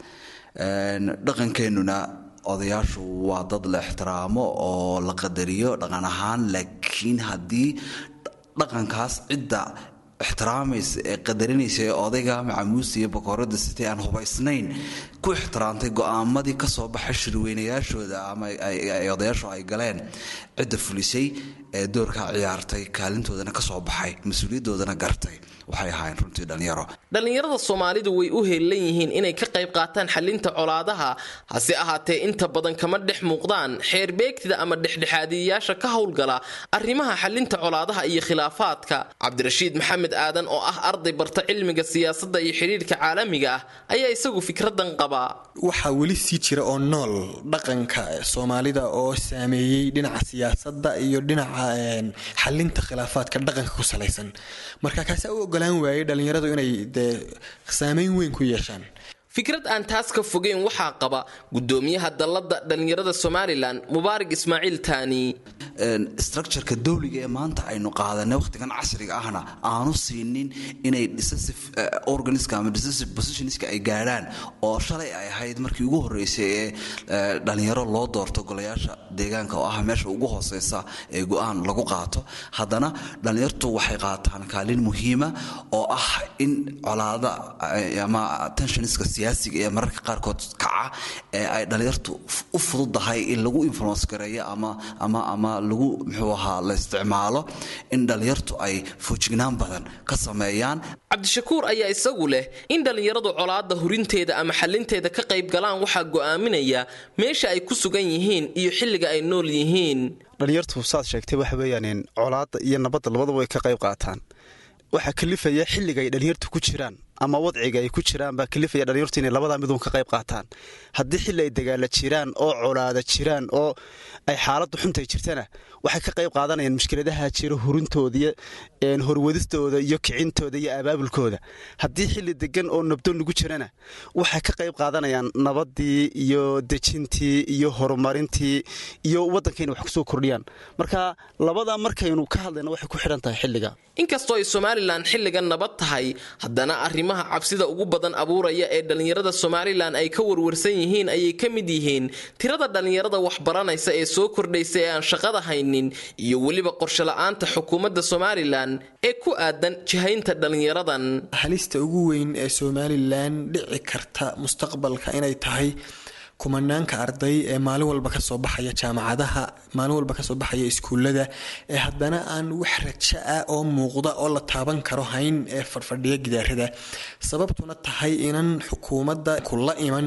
dhaqankeenuna odayaashu waa dad la ixtiraamo oo la qadariyo dhaqan ahaan laakiin haddii dhaqankaas cidda ixtiraamaysa ee qadarinaysa ee odayga macamuusta iyo bakoorada sitay aan hubaysnayn ku ixtiraamtay go-aamadii kasoo baxay shirweynayaashooda ama odayaashu ay galeen cidda fulisay ee doorkaa ciyaartay kaalintoodana kasoo baxay mas-uuliyadoodana gartay waxay ahaayeen runtii dhalinyaro dhallinyarada soomaalidu way u heellan yihiin inay ka qayb qaataan xalinta colaadaha hase ahaatee inta badan kama dhex muuqdaan xeerbeegtida ama dhexdhexaadiyayaasha ka howlgala arrimaha xalinta colaadaha iyo khilaafaadka cabdirashiid maxamed aadan oo ah arday barta cilmiga siyaasadda iyo xidhiirhka caalamiga ah ayaa isagu fikradan qabaa waxaa weli sii jira oo nool dhaqanka soomaalida oo saameeyey dhinaca siyaasadda iyo dhinaca xalinta khilaafaadka dhaqanka ku salaysan marka kaasa u ogolaan waayey dhallinyaradu inay dee saameyn weyn ku yeeshaan fikrad aan taas ka fogeyn waxaa qaba gudoomiyaha dalladda dhallinyarada somalilan mubaarig ismaaciil taani structureka dowliga ee maanta aynu qaadanay wakhtigan casriga ahna aanu siinin inay decisive organiska ama decisive positionska ay gaadhaan oo shalay ay ahayd markii ugu horreysay ee dhalinyaro loo doorto golayaasha deegaanka oo ah meesha ugu hooseysa ee go-aan lagu qaato haddana dhalinyartu waxay qaataan kaalin muhiima oo ah in colaada ama tensionska siyaasiga ee mararka qaarkood kaca ee ay dhalinyartu u fududahay in lagu influence gareeyo ama ama ama lagu muxuu ahaa la isticmaalo in dhalinyartu ay foojignaan badan ka sameeyaan cabdishakuur ayaa isagu leh in dhallinyaradu colaadda hurinteeda ama xalinteeda ka qayb galaan waxaa go'aaminaya meesha ay ku sugan yihiin iyo xilliga ay nool yihiin dhalinyartu saad sheegtay waxa weeyaan colaadda iyo nabadda labadaba way ka qayb qaataan waxaa kalifaya xilliga ay dhalinyartu ku jiraan ama wadciga ay ku jiraan baa kalifaya dhalinyartu inay labadaa miduun ka qayb qaataan haddii xilli ay dagaala jiraan oo colaada jiraan oo ay xaaladdu xuntay jirtana waxay ka qayb qaadanayaan mushkiladaha jira hurintooda horwadistooda iyo kicintooda iyo abaabulkooda haddii xilli degan oo nabdoon lagu jirana waxay ka qayb qaadanayaan nabadii iyo dejintii iyo horumarintii iyo waddankayna wax kusoo kordhiyaan marka labadaa markaynu ka hadlayna waxay ku xidhan tahay xilliga inkastoo ay somalilan xilligan nabad tahay haddana arrimaha cabsida ugu badan abuuraya ee dhallinyarada somalilan ay ka warwarsan yihiin ayay ka mid yihiin tirada dhallinyarada waxbaranaysa ee soo kordhaysa ee aan shaqada haynin iyo weliba qorshe la-aanta xukuumadda somalilan ee ku aadan jihaynta dhallinyaradan halista ugu weyn ee somalilan dhici karta mustaqbalka inay tahay kumanaanka arday ee maalin walba kasoo baxaya jaamacadaha maalin walba kasoo baxaya iskuulada ee haddana aan wax raja ah oo muuqda oo la taaban karo hayn ee fadhfadhiya gidaarada sababtuna tahay inan xukuumadda kula iman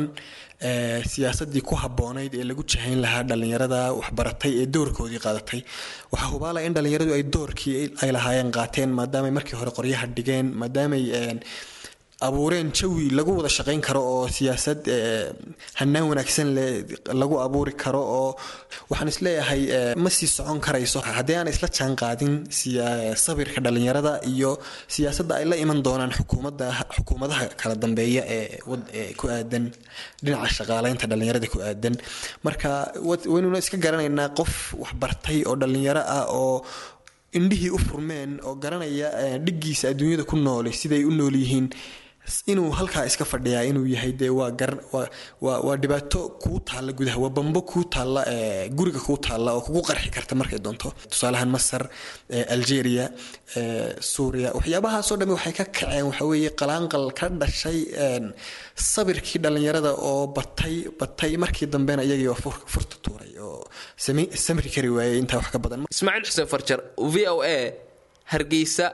siyaasadii ku haboonayd ee lagu jahayn lahaa dhalinyarada waxbaratay ee doorkoodii qaadatay waxaa hubaala in dhalinyaradu ay doorkii ay lahaayeen qaateen maadaamay markii hore qoryaha dhigeen maadaamay abuureen jawi lagu wada shaqayn karo oo siyaasad hanaan wanaagsan leh lagu abuuri karo oo waxaan isleeyahay ma sii socon karayso haddii aan isla jaan qaadin sabirka dhalinyarada iyo siyaasadda ay la iman doonaan xukuumadda xukuumadaha kala dambeeya ee ku aadan dhinaca shaqaaleynta dhalinyarada ku aadan marka waynuna iska garanaynaa qof waxbartay oo dhalinyaro ah oo indhihii u furmeen oo garanaya dhiggiisa adduunyada ku noole siday u nool yihiin inuu halkaa iska fadhiyaa inuu yahay dee waa gar waa dhibaato kuu taalla gudaha waa bambo kuu taalla guriga kuu taalla oo kugu qarxi karta markay doonto tusaalahan masar algeria suuriya waxyaabahaasoo dhami waxay ka kaceen waxaweeye qalaanqal ka dhashay sabirkii dhallinyarada oo batay batay markii dambena iyagii oo furta tuuray oo samri kari waayey intaa wax ka badan ismaaciil xuseen farjar v o a hargeysa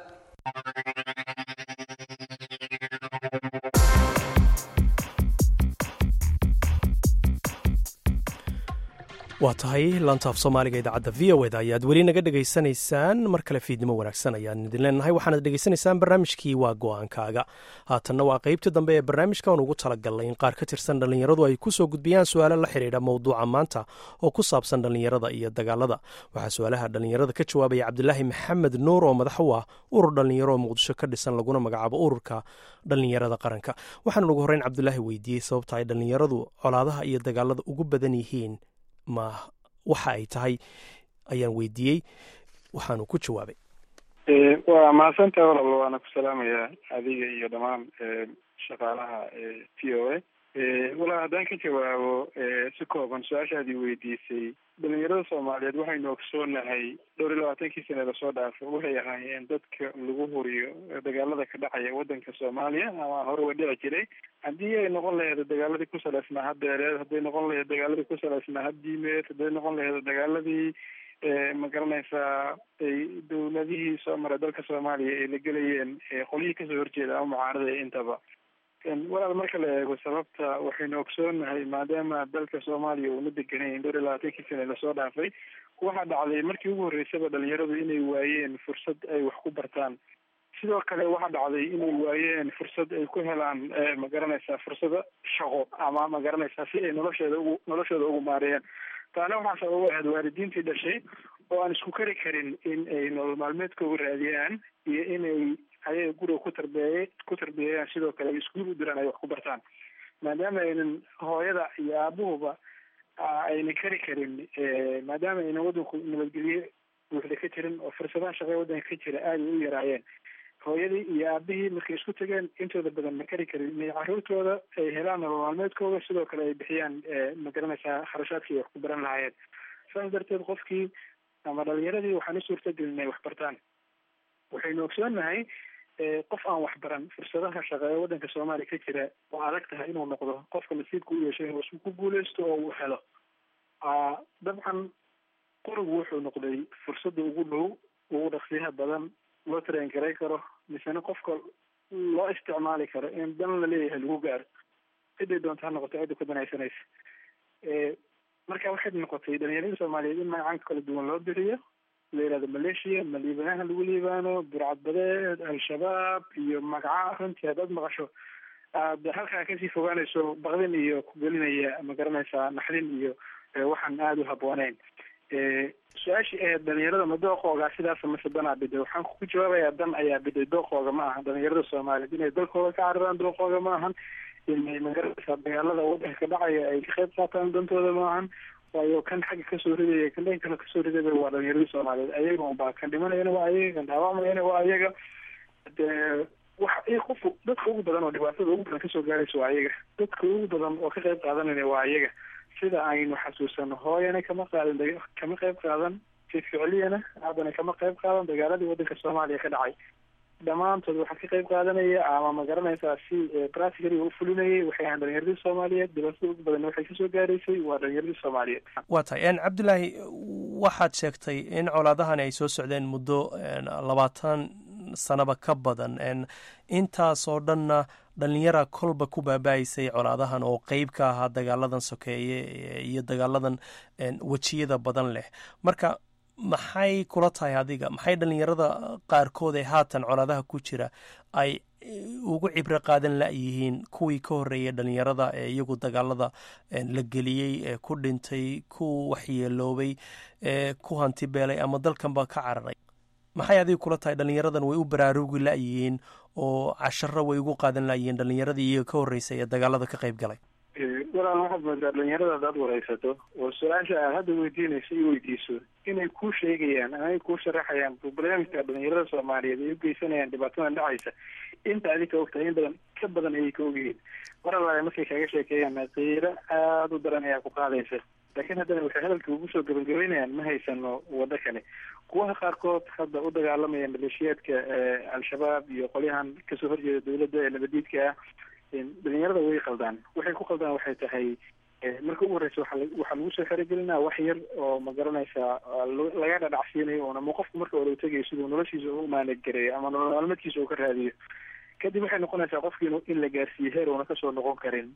waa tahay laantaaf soomaaliga idaacadda v o eda ayaad weli naga dhegaysanaysaan mar kale fiidnimo wanaagsan ayaan idin leenahay waxaanad dhegaysanaysaan barnaamijkii waa go-aankaaga haatanna waa qaybtii dambe ee barnaamijka aan ugu talagalnay in qaar ka tirsan dhallinyaradu ay ku soo gudbiyaan su-aalo la xidhiidha mowduuca maanta oo ku saabsan dhallinyarada iyo dagaalada waxaa su-aalaha dhallinyarada ka jawaabaya cabdilaahi maxamed nuur oo madax u ah urur dhallinyaro oo muqdisho ka dhisan laguna magacaabo ururka dhallinyarada qaranka waxaana ugu horreyn cabdilaahi weydiiyey sababta ay dhallinyaradu colaadaha iyo dagaalada ugu badan yihiin ma waxa ay tahay ayaan weydiiyey waxaanu ku jawaabay waa mahadsantaha walal waana ku salaamayaa adiga iyo dhammaan shaqaalaha t o a walaa haddaan ka jawaabo si kooban su-aashaadii weydiisay dhalinyarada soomaaliyeed waxaynu ogsoonahay dhowr iyo labaatankii sane lasoo dhaafo waxay ahaayeen dadka lagu huriyo dagaalada ka dhacaya wadanka soomaaliya ama hore wa dhici jiray haddii ay noqon laheed dagaaladii ku salaysnaa hadeereed hadday noqon laheed dagaaladii ku salaysnaa haddiimeed hadday noqon laheed dagaaladii ma garanaysaa ay dowladihii soo maray dalka soomaaliya ay la gelayeen qolyihii kasoo horjeeda ama mucaarada intaba walaal marka la eego sababta waxaynu ogsoonahay maadaama dalka soomaaliya uuna deganayn dhowr iyo labaatankii sane lasoo dhaafay waxaa dhacday markii ugu horreysaba dhalinyaradu inay waayeen fursad ay wax ku bartaan sidoo kale waxaa dhacday inay waayeen fursad ay ku helaan ma garanaysaa fursado shaqo ama ma garanaysaa si ay nolosheeda ugu noloshooda ugu maareeyaan taana waxaa sabab u ahayd waalidiintii dhashay oo aan isku kari karin in ay nolol maalmeedkooga raadiyaan iyo inay ayaga guriga ku tarbeeye ku tarbiyeeyaan sidoo kale iskuul u diraan ay wax ku bartaan maadaama aynan hooyada iyo aabuhuba aynan kari karin maadaama aynan waddanku nabadgelye buuxda ka jirin oo fursadaha shaqee waddanka ka jira aada u yaraayeen hooyadii iyo aabihii markay isku tageen intooda badan ma kari karin inay caruurtooda ay helaan nolol maalmeedkooda sidoo kale ay bixiyaan ma garanaysaa kharashaadkii ay wax ku baran lahaayeen saas darteed qofkii ama dhalinyaradii waxaan u suurtagelin inay wax bartaan waxaynu ogsoonahay qof aan waxbaran fursadaha shaqeeye waddanka soomaaliya ka jira oo adag tahay inuu noqdo qofka nasiibka u yeeshay inuu isku ku guuleysto oo uu helo dabcan qorigu wuxuu noqday fursadda ugu dhow ugu dhaqsiyaha badan loo train garay karo misena qofka loo isticmaali karo in dan la leeyahay lagu gaaro ciday doonta ha noqoto cidda ku danaysanaysa marka waxay noqotay dhalinyarada soomaaliyeed in magacanka kala duwan loo biriyo la yihahdo maleeshiya ma liibanaha lagu liibaano burcadbadeed al-shabaab iyo magaca runtii haddaad maqasho aad halkaa kasii fogaanayso baqdin iyo ku gelinaya ma garanaysaa naxdin iyo waxaan aada u habbooneyn su-aashii ahayd dhalinyarada ma dooqooga sidaas mase danaa biday waxaan ku jawaabayaa dan ayaa biday dooqooga ma aha dhalinyarada soomaaliyeed inay dalkooda ka cararaan dooqooga ma ahan inay magaranaysaa dagaalada waddanka ka dhacaya ay ka qayb qaataan dantooda ma ahan waayo kan xagga kasoo ridaya kan dhan kale kasoo ridaya waa dhalinyaradii soomaaliyeed ayaga unbaa kan dhimanayana waa ayaga kan dhaawacmayana waa ayaga dee waxa qof dadka ugu badan oo dhibaatada ugu badan kasoo gaaraysa waa ayaga dadka ugu badan oo ka qayb qaadanayna waa ayaga sida aynu xasuusano hooyana kama qaadan kama qayb qaadan si ficliyana aabana kama qayb qaadan dagaaladii waddanka soomaaliya ka dhacay dhammaantood waxaa ka qayb qaadanaya ama ma garanaysaa si practically u fulinayay waxay ahaan dhalinyaradii soomaaliyeed dhibaatada ugu badan waxay kasoo gaaraysay waa dhalinyaradii soomaaliyeed waa tahay cabdilaahi waxaad sheegtay in colaadahani ay soo socdeen muddo labaatan sanaba ka badan intaasoo dhanna dhalinyara kolba ku baaba-aysay colaadahan oo qeyb ka ahaa dagaaladan sokeeye iyo dagaaladan wejiyada badan leh marka maxay kula tahay adiga maxay dhalinyarada qaarkood ee haatan colaadaha ku jira ay ugu cibro qaadan la-yihiin kuwii ka horreeyay dhalinyarada ee iyagu dagaalada la geliyey ee ku dhintay ku waxyeeloobay ee ku hanti beelay ama dalkanba ka cararay maxay adiga kula tahay dhalinyaradan way u baraarugi la-yihiin oo casharo way ugu qaadan la-yihiin dhalinyaradii iyaga ka horreysay ee dagaalada ka qayb galay walaal waxaad moodaa dhalinyarada hadaad wareysato oo su-aasha aad hadda weydiinayso i weydiiso inay kuu sheegayaan ama ay kuu sharaxayaan barnaamijka dhalinyarada soomaaliyeed ay u geysanayaan dhibaatadan dhacaysa inta adi ka ogtahay in badan ka badan ayay ka ogyihiin mar allaale markay kaaga sheekeeyaan qiiro aada u daran ayaa ku qaadaysa laakiin haddana waxay hadalka ugu soo gabagabeynayaan ma haysano waddo kale kuwaha qaarkood hadda u dagaalamaya maleeshiyaadka al-shabaab iyo qolyahan kasoo horjeeda dawladda ee nabadiidka ah dhalinyarada way qaldaan waxay ku qaldaan waxay tahay marka ugu horeysa waa waxaa lagu soo xerogelinaa wax yar oo ma garanaysaa laga dhadhacsiinayo un ama qofku marka olo tegayo siduu noloshiisa u maanagareeyo ama nolol maalmeedkiisa uu ka raadiyo kadib waxay noqonaysaa qofki in la gaarsiiyo heer uuna kasoo noqon karin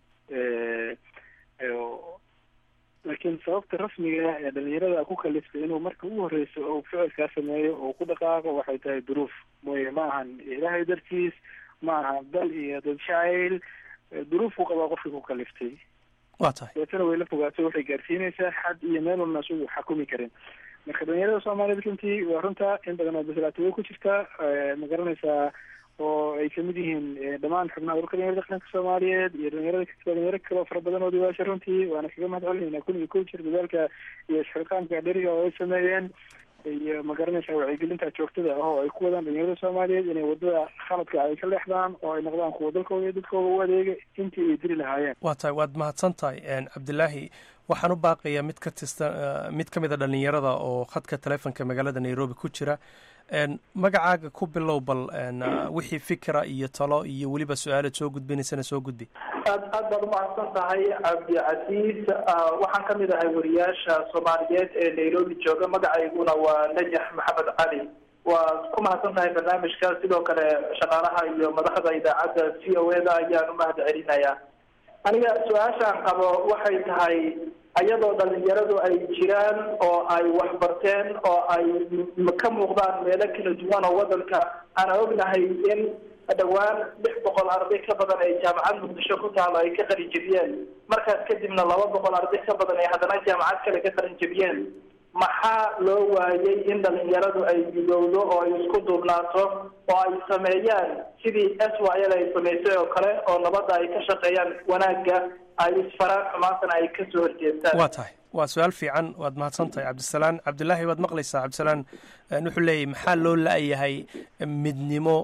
laakiin sababta rasmiga ee dhalinyarada ku kaliftay inuu marka ugu horeysa oo ficilkaa sameeyo oo ku dhaqaaqo waxay tahay duruuf mooye ma ahan ilaahay dartiis ma aha dal iyo dad jacayl duruufku qabaa qofkii ku kaliftay waa tahay deetana way la fogaato waxay gaarsiinaysaa xad iyo meel walna asugu xakumi karin marka dhalinyarada soomaaliyeed runtii waa runta in badan oo bislaato way ku jirtaa ma garanaysaa oo ay kamid yihiin dhammaan xubnaha ururka dhalinyarada qaranka soomaaliyeed iyo dhalinyarada dhalinyaro kaloo fara badan oo diwaasha runtii waana kaga mahad celinayna kun iyo kow jir dadaalka iyo isxilqaamka dheriga oo ay sameeyeen iyo ma garanaysaa wacyigelinta joogtada ah oo ay ku wadaan dhalinyarada soomaaliyeed inay wadada khaladka ay ka leexdaan oo ay noqdaan kuwa dalkooda iyo dadkooda u adeega intii ay diri lahaayeen waa tahay waad mahadsan tahay cabdilaahi waxaan u baaqayaa mid ka tista mid ka mid a dhalinyarada oo khadka taleefonka magaalada nairobi ku jira magacaaga ku bilow bal wixii fikra iyo talo iyo weliba su-aalaad soo gudbinaysana soo gudbi aad aad baad umahadsan tahay cabdicasiis waxaan kamid ahay wariyaasha soomaaliyeed ee nairobi jooga magacayguna waa najax maxamed cali waa ku mahadsan tahay barnaamijka sidoo kale shaqaalaha iyo madaxda idaacadda c o eda ayaan umahad celinayaa aniga su-aashaan qabo waxay tahay ayadoo dhalinyaradu ay jiraan oo ay waxbarteen oo ay ka muuqdaan meelo kala duwan oo wadanka aan ognahay in dhowaan lix boqol arday ka badan ay jaamacad muqdisho ku taalo ay ka qalin jebiyeen markaas kadibna laba boqol arday ka badan ay haddana jaamacad kale ka qalin jebiyeen maxaa loo waayay in dhalinyaradu ay midowdo oo ay isku duubnaato oo ay sameeyaan sidii s y l ay samaysay oo kale oo nabadda ay ka shaqeeyaan wanaagga ay isfaraan xumaantana ay kasoo horjeestaan waa tahay waa su-aal fiican waad mahadsan tahay cabdisalaan cabdilaahi waad maqlaysaa cabdisalaan wuxuu leeyahy maxaa loo la-yahay midnimo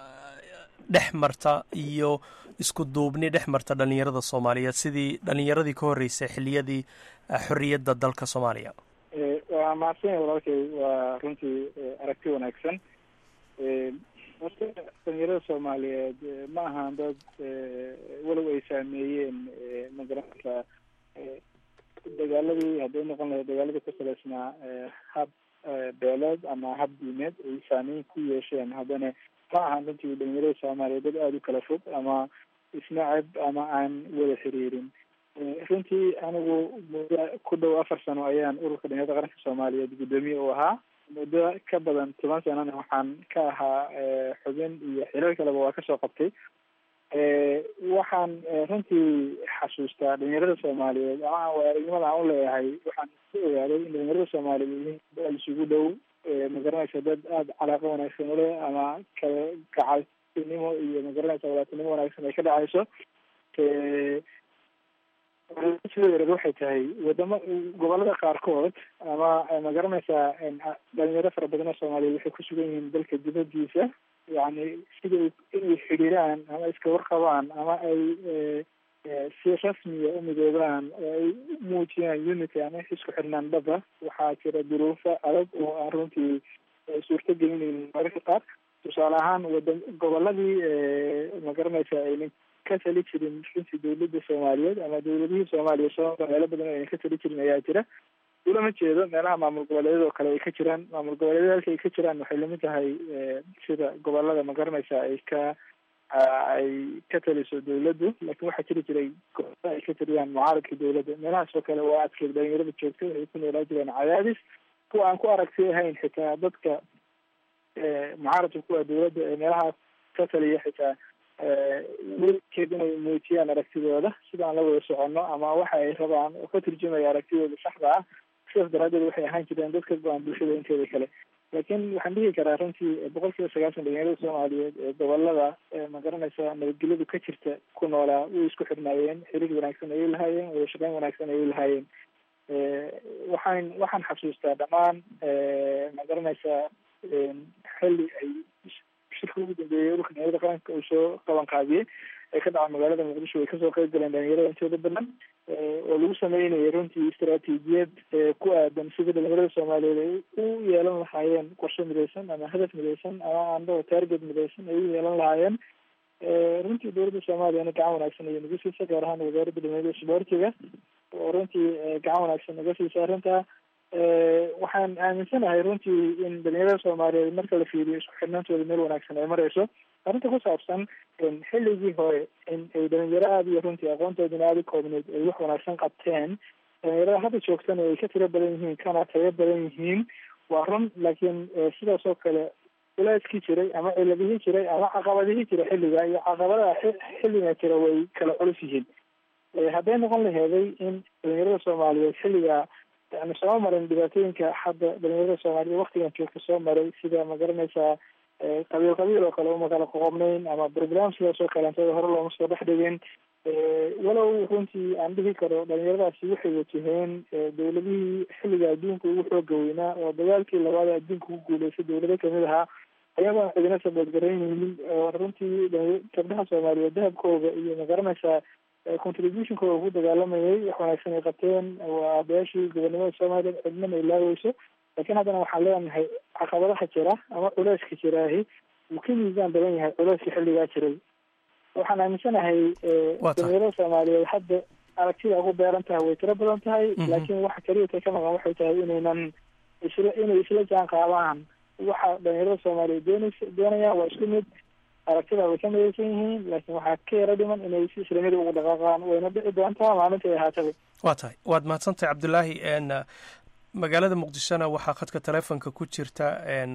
dhex marta iyo isku duubni dhex marta dhalinyarada soomaaliyeed sidii dhalinyaradii ka horreysay xiliyadii xorriyadda dalka soomaaliya waa mahadsanya walaalkay waa runtii aragti wanaagsan horta dhalinyarada soomaaliyeed ma ahan dad walow ay saameeyeen magaranaysa dagaaladii hadday noqon lahayd dagaaladii ku salaysnaa hab beeleed ama hab diimeed ay saameyn ku yeesheen haddana ma ahan runtii dhalinyarada soomaaliyeed dad aada u kala fog ama isnacab ama aan wada xiriirin runtii anigu muddo ku dhow afar sano ayaan ururka dhalinyarada qaranka soomaaliyeed guddoomiye u ahaa muddo ka badan toban sanana waxaan ka ahaa xubin iyo xilal kaleba waa kasoo qabtay waxaan runtii xasuustaa dhalinyarada soomaaliyeed ama aragnimada aan u leeyahay waxaan ku ogaaday in dhalinyarada soomaaliyeed yihiin dad isugu dhow magaranaysa dad aada calaaqo wanaagsan ule ama kala gacaltinimo iyo magaranaysa walaatinimo wanaagsan ay ka dhacayso sidoo yareed waxay tahay wadamo gobolada qaarkood ama magaranaysaa dhalinyaro fara badan oo soomaaliyeed waxay ku sugan yihiin dalka dibadiisa yani sida inay xidhiiraan ama iska warqabaan ama ay si rasmiya u midoobaan oo ay muujiyaan unity ama isku xirnaan dhaba waxaa jira duruufo adag oo aan runtii suurto gelinaynin mararka qaar tusaale ahaan wada goboladii magaranaysa aynan ka tali jirin runtii dawladda soomaaliyeed ama dawladihii soomaaliya soo meelo badan aynan ka tali jirin ayaa jira ulama jeedo meelaha maamul goboleedyad oo kale ay ka jiraan maamul goboleedyada halka ay ka jiraan waxay lamid tahay sida gobolada magaranaysa ay ka ay ka taliso dawladdu laakiin waxaa jiri jiray gobolada ay ka taliyaan mucaaradka dawladda meelahaas oo kale waa adkeed dhalinyarada joogta waxay ku noolaa jireen cadaadis kuwa aan ku aragti ahayn xitaa dadka mucaaradka kuwa dawladda ee meelahaas ka taliya xitaa weligeed inay muujiyaan aragtidooda sidaan la wada soconno ama waxa ay rabaan oo ka turjumaya aragtidooda saxda ah sidaas daraadeed waxay ahaan jireen dad ka go-an bulshada inteeda kale laakiin waxaan dhihi karaa runtii boqol kiiba sagaashan dhalinyarada soomaaliyeed ee gobolada ma garanaysa nabadgelyadu ka jirta ku noolaa way isku xidhnaayeen xiriir wanaagsan ayay lahaayeen wada shaqeyn wanaagsan ayay lahaayeen waxaan waxaan xasuustaa dhammaan ma garanaysaa xilli ay shirka ugu dambeeyay ururka dhalinyarada qaranka uu soo qaban qaadiyey ee ka dhaca magaalada muqdisho way kasoo qeyb galeen dhalinyarada intooda badan oo lagu sameynayay runtii istaraatiijiyad ku aadan sidii dhalinyarada soomaaliyeed ay u yeelan lahaayeen qorshe midaysan ama hadaf midaysan ama andao target midaysan ay u yeelan lahaayeen runtii dowladda soomaaliyana gacan wanaagsan ayay nagu siisa gaar ahaan wasaaradda dhalinyarada isboortiga oo runtii gacan wanaagsan naga siisa arrintaa waxaan aaminsanahay runtii in dhalinyarada soomaaliyeed marka la fiiriyo isku xidhnaantooda meel wanaagsan ay mareyso arrinta ku saabsan xilligii hore in ay dhalinyaro aada iyo runtii aqoontoodina aada u koobneyd ay wax wanaagsan qabteen dhalinyarada hadda joogtana ay ka tiro badan yihiin kana tayo badan yihiin waa run laakiin sidaas oo kale culeyskii jiray ama ciladihii jiray ama caqabadihii jira xilliga iyo caqabadaha xilliga jira way kala culus yihiin hadday noqon laheeday in dhalinyarada soomaaliyeed xilliga yani soo marin dhibaatooyinka hadda dhalinyarada soomaaliyeed waktigan joogta soo maray sida ma garanaysaa qabiil qabiil oo kale uma kala qoqobnayn ama program sidaas oo kaleentada hore looma soo dhex dhigin walow runtii aan dhihi karo dhalinyaradaasi waxay wajaheen dowladihii xilliga adduunka ugu xooga weynaa oo dagaalkii labaad ee adduunka ugu guuleystay dowlado kamid ahaa ayagoon cidina saboodgaraynaynin oo runtii gabdhaha soomaaliyeed dahabkooda iyo ma garanaysaa contributionkooda ku dagaalamayay wax wanaagsan ay qabteen waa abayaashii gobonimada soomaaliya cidnana ilaaweyso laakiin haddana waxaan leenahay caqabadaha jira ama culeyska jiraahi wuu ka miisaan badan yahay culeyska xilligaa jiray waxaan aaminsanahay dhalinyarada soomaaliyeed hadda aragtida ugu beeran tahay way tiro badan tahay laakiin waxa keliya ka maqan waxay tahay inaynan isla inay isla jaan qaadaan waxa dhalinyarada soomaaliyeed doonaysa doonayaan waa isku mid aragtida way ka midaysan yihiin laakiin waxaa ka yaro dhiman inay si islamida ugu dhaqaaqaan wayna dhici doontaa maalinta ay ahaataba waa tahay waad mahadsantahay cabdulaahi magaalada muqdishona waxaa khadka taleefonka ku jirta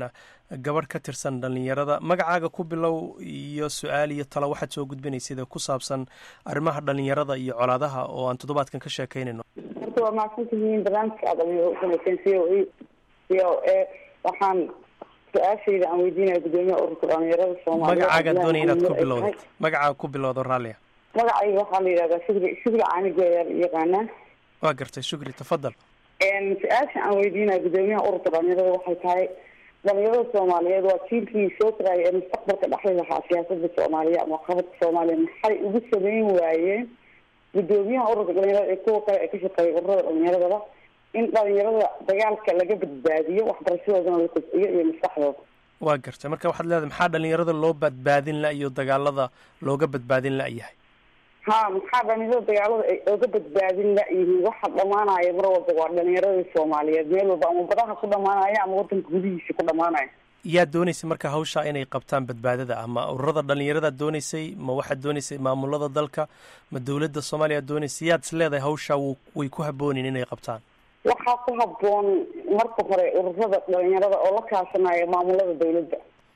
gabadh ka tirsan dhalinyarada magacaaga ku bilow iyo su-aal iyo talo waxaad soo gudbinaysida ku saabsan arrimaha dhalinyarada iyo colaadaha oo aan toddobaadkan ka sheekaynayno horta waa mahadsantihiin barnaamijka aad samayseen c o e c o e waxaan su-aashayda aan weydiinaya gudoomiyaha ururka dhalinyarada soomaaliya magacaaga doonaya inaad ku bilowdo magacaaga ku bilowdo raalia magacayga waxaa la yidhahdaa shugri shugri caanigo ayaa la yaqaanaa waa gartay shukri tafadal su-aasha aan weydiinaya gudoomiyaha ururka dhalinyarada waxay tahay dhalinyarada soomaaliyeed waa jiilkii soo koraya ee mustaqbalka dhexli lahaa siyaasada soomaaliya ama qabadka soomaaliya maxay ugu sameyn waayeen gudoomiyaha ururka dhalinyarada ee kuwa kale ee ka shaqeeya ururada dhalinyaradaba in dhalinyarada dagaalka laga badbaadiyo waxbarashadoodana la kobciyo iyo maskaxdooda waa gartay marka waxaad leedahay maxaa dhalinyarada loo badbaadin la iyo dagaalada looga badbaadin la-yahay ha maxaa dhalinyarada dagaalada ay oga badbaadin la-yihiin waxa dhamaanaya mar walba waa dhalinyaradii soomaaliyeed meel walba ama badaha ku dhamaanaya ama wadanka gudihiisa ku dhamaanaya yaa doonaysay marka hawsha inay qabtaan badbaadada ama ururada dhalinyarada doonaysay ma waxaad doonaysay maamulada dalka ma dowladda soomaaliya doonaysay yaad is leedahay hawsha way ku haboonin inay qabtaan waxaa ku haboon marka hore ururada dhalinyarada oo la kaashanaya maamulada dowladda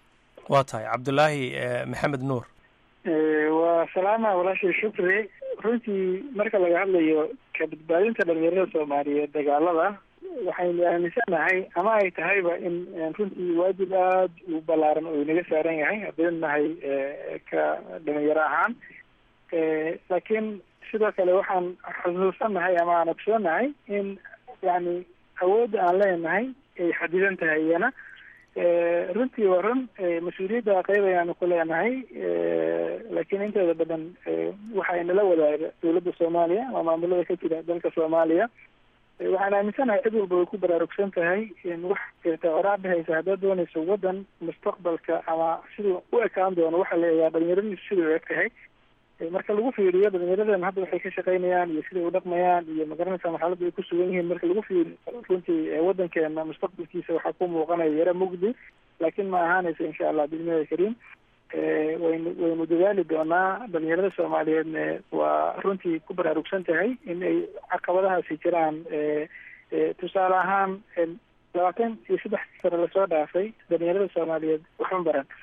waa tahay cabdulaahi maxamed nuur waa salaama walaashay shukri runtii marka laga hadlayo ka badbaadinta dhalinyarada soomaaliyeed dagaalada waxaynu aaminsanahay ama ay tahayba in runtii waajib aada u ballaaran oo inaga saaran yahay haddaynu nahay ka dhalinyaro ahaan laakiin sidoo kale waxaan xusuusanahay ama aan ogsoonahay in yani awoodda aan leenahay ay xadidan tahay iyana runtii waa run mas-uuliyadda qeyb ayaanu ku leenahay laakiin inteeda badan waxa inala wadaaga dowladda soomaaliya ama maamulada ka jira dalka soomaaliya waxaan aaminsanahay cid walba way ku baraarugsan tahay wax jirta oraa dhehaysa haddaad doonayso waddan mustaqbalka ama siduu u ekaan doono waxaa la eegaa dhalinyaradiisu sidai u eg tahay marka lagu fiiriyo dhalinyaradan hadda waxay ka shaqaynayaan iyo siday u dhaqmayaan iyo magaranaysa marxaladda ay ku sugan yihiin marka lagu fiiriyo runtii waddankeena mustaqbalkiisa waxaa ku muuqanaya yaro mugdi laakiin ma ahaanaysa insha allah bismillahi kariim waynu waynu dadaali doonaa dhalinyarada soomaaliyeedna waa runtii ku baraarugsan tahay in ay caqabadahaasi jiraan tusaale ahaan labaatan iyo saddex sano lasoo dhaafay dhalinyarada soomaaliyeed waxma baran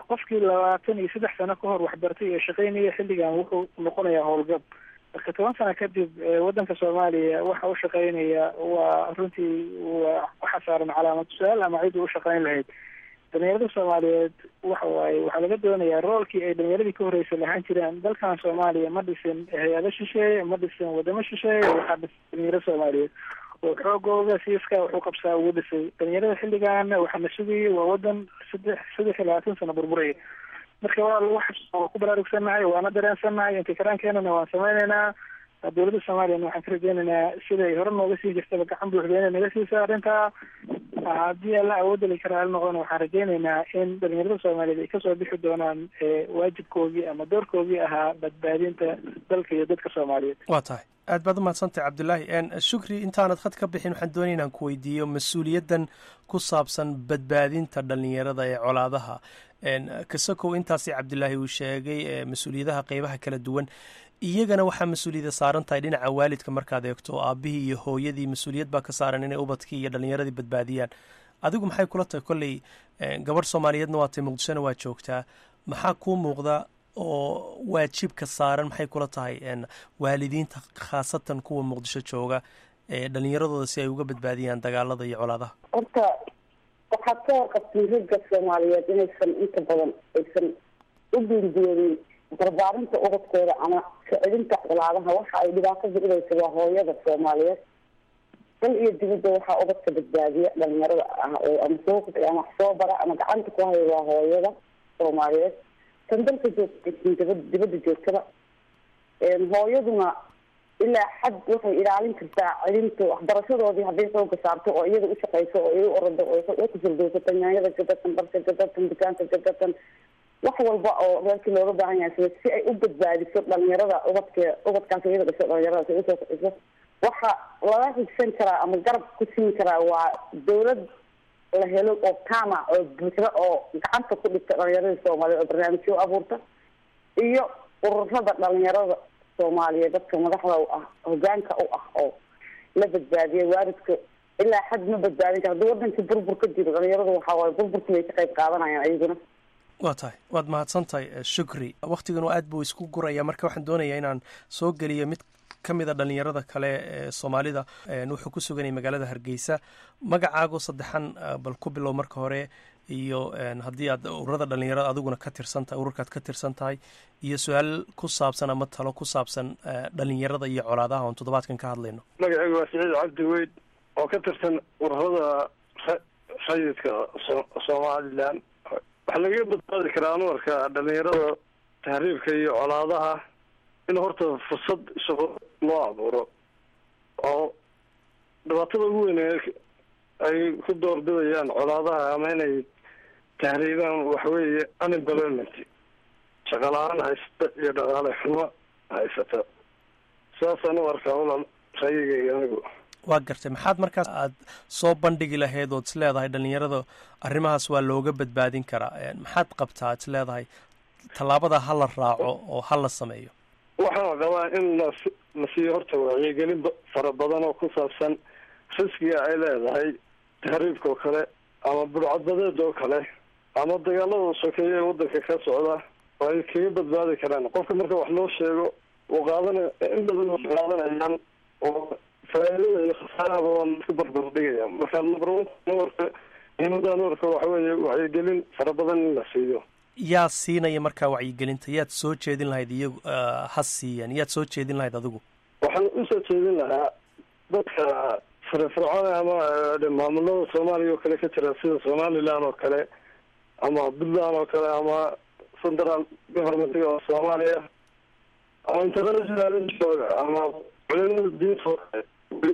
qofkii labaatan iyo saddex sano ka hor waxbartay ee shaqaynaya xilligan wuxuu noqonayaa howlgab marka toban sano kadib waddanka soomaaliya waxa u shaqaynaya waa runtii waa waxa saaran calaamad su-aal ama cid u shaqayn lahayd dhalinyarada soomaaliyeed waxa waaye waxaa laga doonayaa roolkii ay dhalinyaradii ka horreysay lahaan jireen dalkan soomaaliya ma dhisin hay-ado shisheeye ma dhisin wadamo shisheeye waxaa dhisan dhalinyaro soomaaliyeed oo xoogooda siiska wuxuu qabsaa ugu dhisay dhalinyarada xilligan waxaa la sugayay waa wadan saddex saddex iyo labaatan sano burburaya marka waa wax waa ku baraarugsannahay waana dareensannahay intikaraankeenana waan sameyneynaa dowladda soomaaliyana waxaan ka rajeynaynaa siday hore nooga sii jirtaba gacan buuxda inay naga siisa arrintaa haddii alla awoodali karaa hal noqdana waxaan rajeynaynaa in dhalinyarada soomaaliyeed ay kasoo bixi doonaan waajibkoogii ama doorkoogii ahaa badbaadinta dalka iyo dadka soomaaliyeed waa tahay aad baad umahadsantay cabdulaahi shukri intaanad khad ka bixin waxaan doonaya inaan ku weydiiyo mas-uuliyaddan ku saabsan badbaadinta dhalinyarada ee colaadaha kasakow intaasi cabdilaahi uu sheegay mas-uuliyadaha qeybaha kala duwan iyagana waxaa mas-uuliyada saaran tahay dhinaca waalidka markaad eegto aabihii iyo hooyadii mas-uuliyad baa ka saaran inay ubadkii iyo dhalinyaradii badbaadiyaan adigu maxay kula tahay kolley gabadh soomaaliyeedna waa tay muqdishona waa joogtaa maxaa kuu muuqda oo waajibka saaran maxay kula tahay waalidiinta khaasatan kuwa muqdisho jooga ee dhalinyaradooda si ay uga badbaadiyaan dagaalada iyo colaadaha horta waxaad ka warqabtay ragga soomaaliyeed inaysan inta badan aysan u guurguurin barbaarinta ubadkooda ama socodinta colaadaha waxa ay dhibaato bicidaysa waa hooyada soomaaliyeed dal iyo dibadda waxaa ubadka badbaadiya dhalinyarada ah oo ama soo kudci ama wax soo bara ama gacanta ku haya waa hooyada soomaaliyeed tan dalka joogta dibad dibadda joogtada hooyaduna ilaa xad waxay ilaalin kartaa celinta waxbarashadoodii hadday xooga saarto oo iyada u shaqeyso oo ay u orado oo ku firdowsato nyaanyada gadatan barka gadatan dukaanka gadatan wax walba oo reerkii looga baahan yahay sida si ay u badbaadiso dhalinyarada ubadke ubadkaas iyada dhasho dhalinyaradaas ay usoo kiciso waxa laga higsan karaa ama garab ku siin karaa waa dawlad la helo oo kama oo buuxda oo gacanta ku dhigta dhalinyaradii soomaaliyeed oo barnaamijyo abuurta iyo ururada dhalinyarada soomaaliyeed dadka madaxda u ah hogaanka u ah oo la badbaadiya waalidka ilaa xad ma badbaadin kara hadii wadanka burbur ka jiro dhalinyaradu waxaa waaye burburkii bay ka qayb qaadanayaan ayaguna waa tahay waad mahadsan tahay shukri waktiganu aad buu isku guraya marka waxaan doonayaa inaan soo geliyo mid ka mid a dhalinyarada kale ee soomaalida wuxuu ku suganayay magaalada hargeysa magacaago saddexan bal ku bilow marka hore iyo haddii aad ururada dhalinyarada adiguna ka tirsan tahay ururkaad ka tirsan tahay iyo su-aal ku saabsan ama talo ku saabsan dhalinyarada iyo colaadaha oon toddobaadkan ka hadlayno magacaygu waa siciid cabdi weyd oo ka tirsan ururada rayidka somalilan waxaa lagaga badbaadi karaa anuarka dhalinyarada tahriibka iyo colaadaha in horta fursad shaqo loo abuuro oo dhibaatada ugu weyn ay ku doorbidayaan colaadaha ama inay tahriibaan waxweeye unemployment shaqa la-aan haysata iyo dhaqaale xumo haysata saasaan u arkaa ulal rayigayga anigu waa gartay maxaad markaas aad soo bandhigi lahayd ood is leedahay dhalinyarada arrimahaas waa looga badbaadin karaa maxaad qabtaa ad is leedahay tallaabada ha la raaco oo ha la sameeyo waxaan qabaa in las la siiyo horta wacyigelin fara badan oo ku saabsan riskiga ay leedahay tahriibka oo kale ama budhcadbadeed oo kale ama dagaalada sokeeye ee wadanka ka socda oo ay kaga badbaadi karaan qofka marka wax loo sheego uu qaadana in badan wax qaadanayaan oo faa'iidada iyo khasaarahaba waa laisku barbar dhigaya marka number one nuwarka muhiimada nuwarka waxa weeye wacyigelin fara badan in la siiyo yaa siinaya markaa wacyigelinta yaad soo jeedin lahayd iyagu ha siiyan yaad soo jeedin lahayd adigu waxaan usoo jeedin lahaa dadka firfircoon ama maamulada soomaaliya oo kale ka jira sida somaliland oo kale ama puntland oo kale ama central governmentiga oo soomaaliya ama international jooga ama culimada diinta oo kale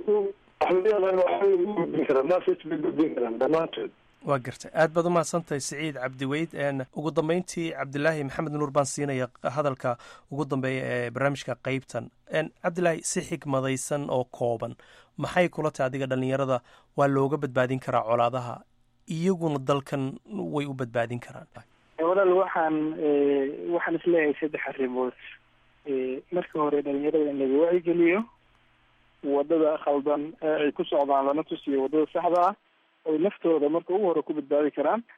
waxbay ugu gudbin karaan message bay gudbin karaan dhammaantood waa gartay aad baad umahadsantahay siciid cabdiweyd ugu dambeyntii cabdilaahi maxamed nuur baan siinaya hadalka ugu dambeeya ee barnaamijka qeybtan cabdilaahi si xigmadaysan oo kooban maxay kula tahay adiga dhalinyarada waa looga badbaadin karaa colaadaha iyaguna dalkan way u badbaadin karaan walaal waxaan waxaan isleeyahay saddex arrimood marka hore dhalinyarada in laga wacyigeliyo wadada khaldan ee ay ku socdaan lana tusiyo wadada saxda ah oy naftooda marka ugu hore ku badbaadi karaan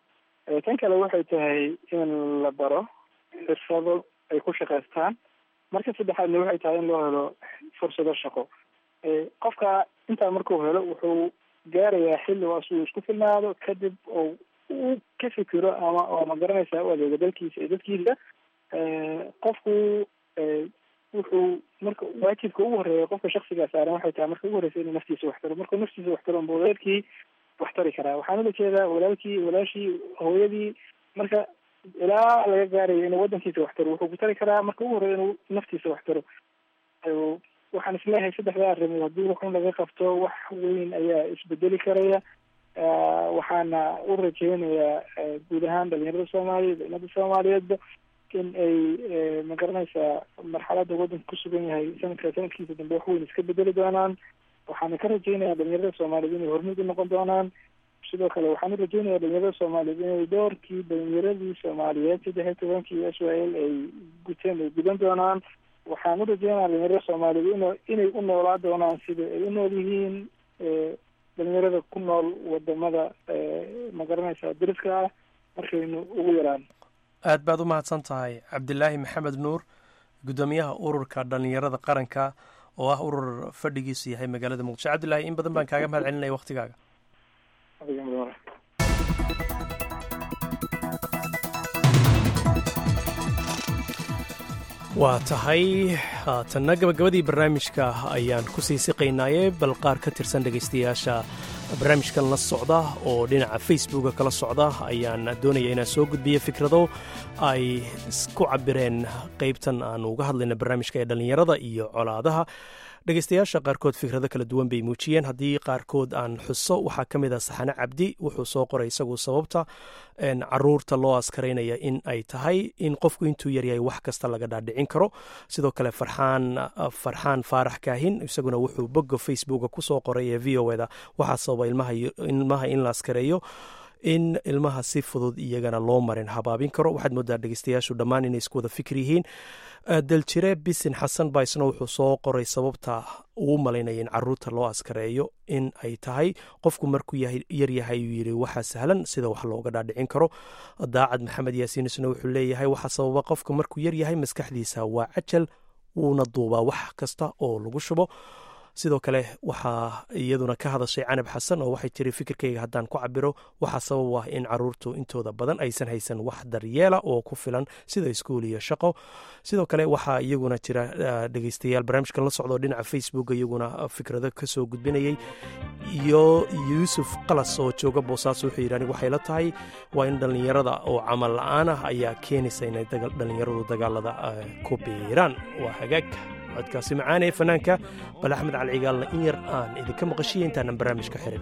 tan kale waxay tahay in la baro xirfado ay ku shaqaystaan marka saddexaadna waxay tahay in loo helo fursado shaqo qofka intaa markuu helo wuxuu gaarayaa xilli oo asuu isku filnaado kadib oo uu ka fikiro ama oo ma garanaysaa u adeego dalkiisa iyo dadkiisa qofku wuxuu marka waajibka ugu horeeya qofka shaksigaa saaran waxay tahay marka ugu horeysa inuu naftiisa waxtaro markuu naftiisa waxtaro unba walaalkii wax tari karaa waxaan ula jeedaa walaalkii walaashii hooyadii marka ilaa laga gaarayo inuu wadankiisa waxtaro wuxuu ku tari karaa marka ugu horeeya inuu naftiisa waxtaro waxaan isleeyahay saddexdaa arrimood haddii wuxun laga qabto wax weyn ayaa isbedeli karaya waxaana u rajeynayaa guud ahaan dhalinyarada soomaaliyeed umada soomaaliyeedba in ay ma garanaysaa marxalada waddanka ku sugan yahay sanadka sanadkiisa dambe wax weyn iska bedeli doonaan waxaana ka rajeynayaa dhalinyarada soomaaliyeed inay hormuud u noqon doonaan sidoo kale waxaan u rajeynayaa dhalinyarada soomaaliyeed inay doorkii dhalinyaradii soomaaliyeed saddex iyo tobankii s y l ay guteen ay gudan doonaan waxaan u rajeynayaa dhalinyarada soomaaliyeed in inay u noolaa doonaan sida ay u nool yihiin dhalinyarada ku nool wadamada ma garanaysaa dariska ah markaynu ugu yaraan aad baad u mahadsan tahay cabdilaahi maxamed nuur guddoomiyaha ururka dhallinyarada qaranka oo ah urur fadhigiisu yahay magaalada muqdisho cabdilaahi in badan baan kaaga mahad celinaya waktigaaga waa tahay haatanna gabagabadii barnaamijka ayaan ku sii siqaynaaye bal qaar ka tirsan dhegaystayaasha barnaamijkan la socda oo dhinaca facebooka kala socda ayaan doonaya inaan soo gudbiyo fikrado ay ku cabireen qaybtan aan uga hadlayna barnaamijka ee dhallinyarada iyo colaadaha dhegaystayaasha qaarkood fikrado kala duwan bay muujiyeen haddii qaarkood aan xuso waxaa ka mid ah saxane cabdi wuxuu soo qoray isagu sababta caruurta loo askaraynaya in ay tahay in qofku intuu yaryahay wax kasta laga dhaadhicin karo sidoo kale farxaan farxaan faarax kaahin isaguna wuxuu bogga facebooka kusoo qoray ee v o eda waxaa sababa ilmaha in la askareeyo in ilmaha si fudud iyagana loo marin habaabin karo waxaad moodaa dhegeystayaashu dhammaan inay isku wada fikir yihiin daljire bisin xasan baa isna wuxuu soo qoray sababta uu malaynaya in caruurta loo askareeyo in ay tahay qofku markuu yaryahay uu yiri waxaa sahlan sida wax looga dhaadhicin karo daacad maxamed yaasiin isna wuxuu leeyahay waxaa sababa qofka markuu yaryahay maskaxdiisa waa cajal wuuna duubaa wax kasta oo lagu shubo sidoo kale waxaa iyaduna ka hadashay canab xasan oo waxay tiri fikirkayga haddaan ku cabiro waxaa sabab ah in caruurtu intooda badan aysan haysan wax daryeela oo ku filan sida iskuul iyo shaqo sidoo kale waxaa iyaguna jira dhegeystayaal barnaamijkan la socdo dhinaca facebook iyaguna fikrado kasoo gudbinayay iyo yuusuf qalas oo jooga boosaaso wuxuu yidhi anigu waxay la tahay waa in dhallinyarada oo camal la-aan ah ayaa keenaysa inay dhallinyaradu dagaalada ku biiraan waa hagaag codkaasi macaanee fanaanka bal axmed calcigaalna in yar aan idinka maqashiya intaanan barnaamijka xirin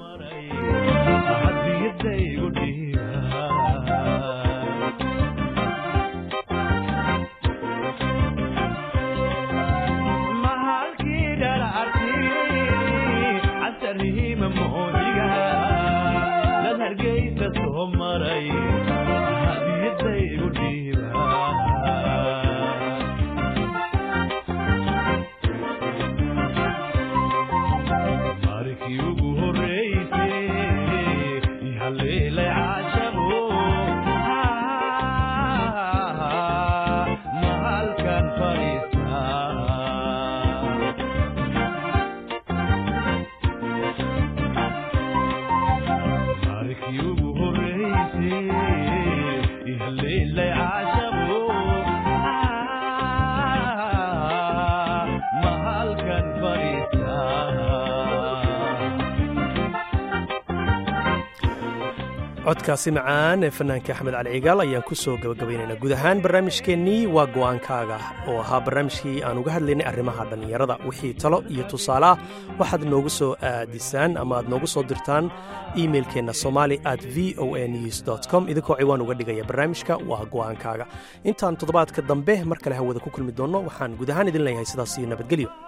codkaasi macaan ee fanaanka axmed cali cigaal ayaan ku soo gabagabaynaynaa guud ahaan barnaamijkeennii waa go'aankaaga oo ahaa barnaamijkii aan uga hadlaynay arrimaha dhallinyarada wixii talo iyo tusaale ah waxaad noogu soo aadisaan ama aad noogu soo dirtaan imailkeenna somali at v o a news com idinkoo ciwaan uga dhigaya barnaamijka waa go'aankaaga intaan toddobaadka dambe mar kale hawada ku kulmi doonno waxaan guud ahaan idin leeyahay sidaas iyo nabadgelyo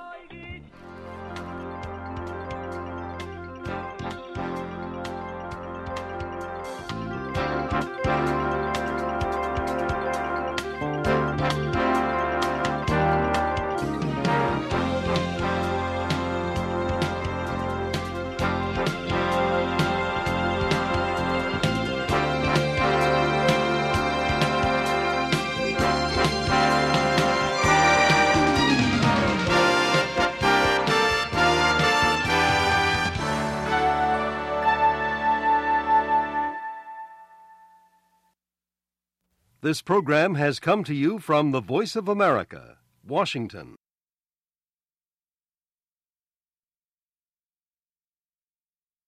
This program has come to you from the Voice of America, Washington.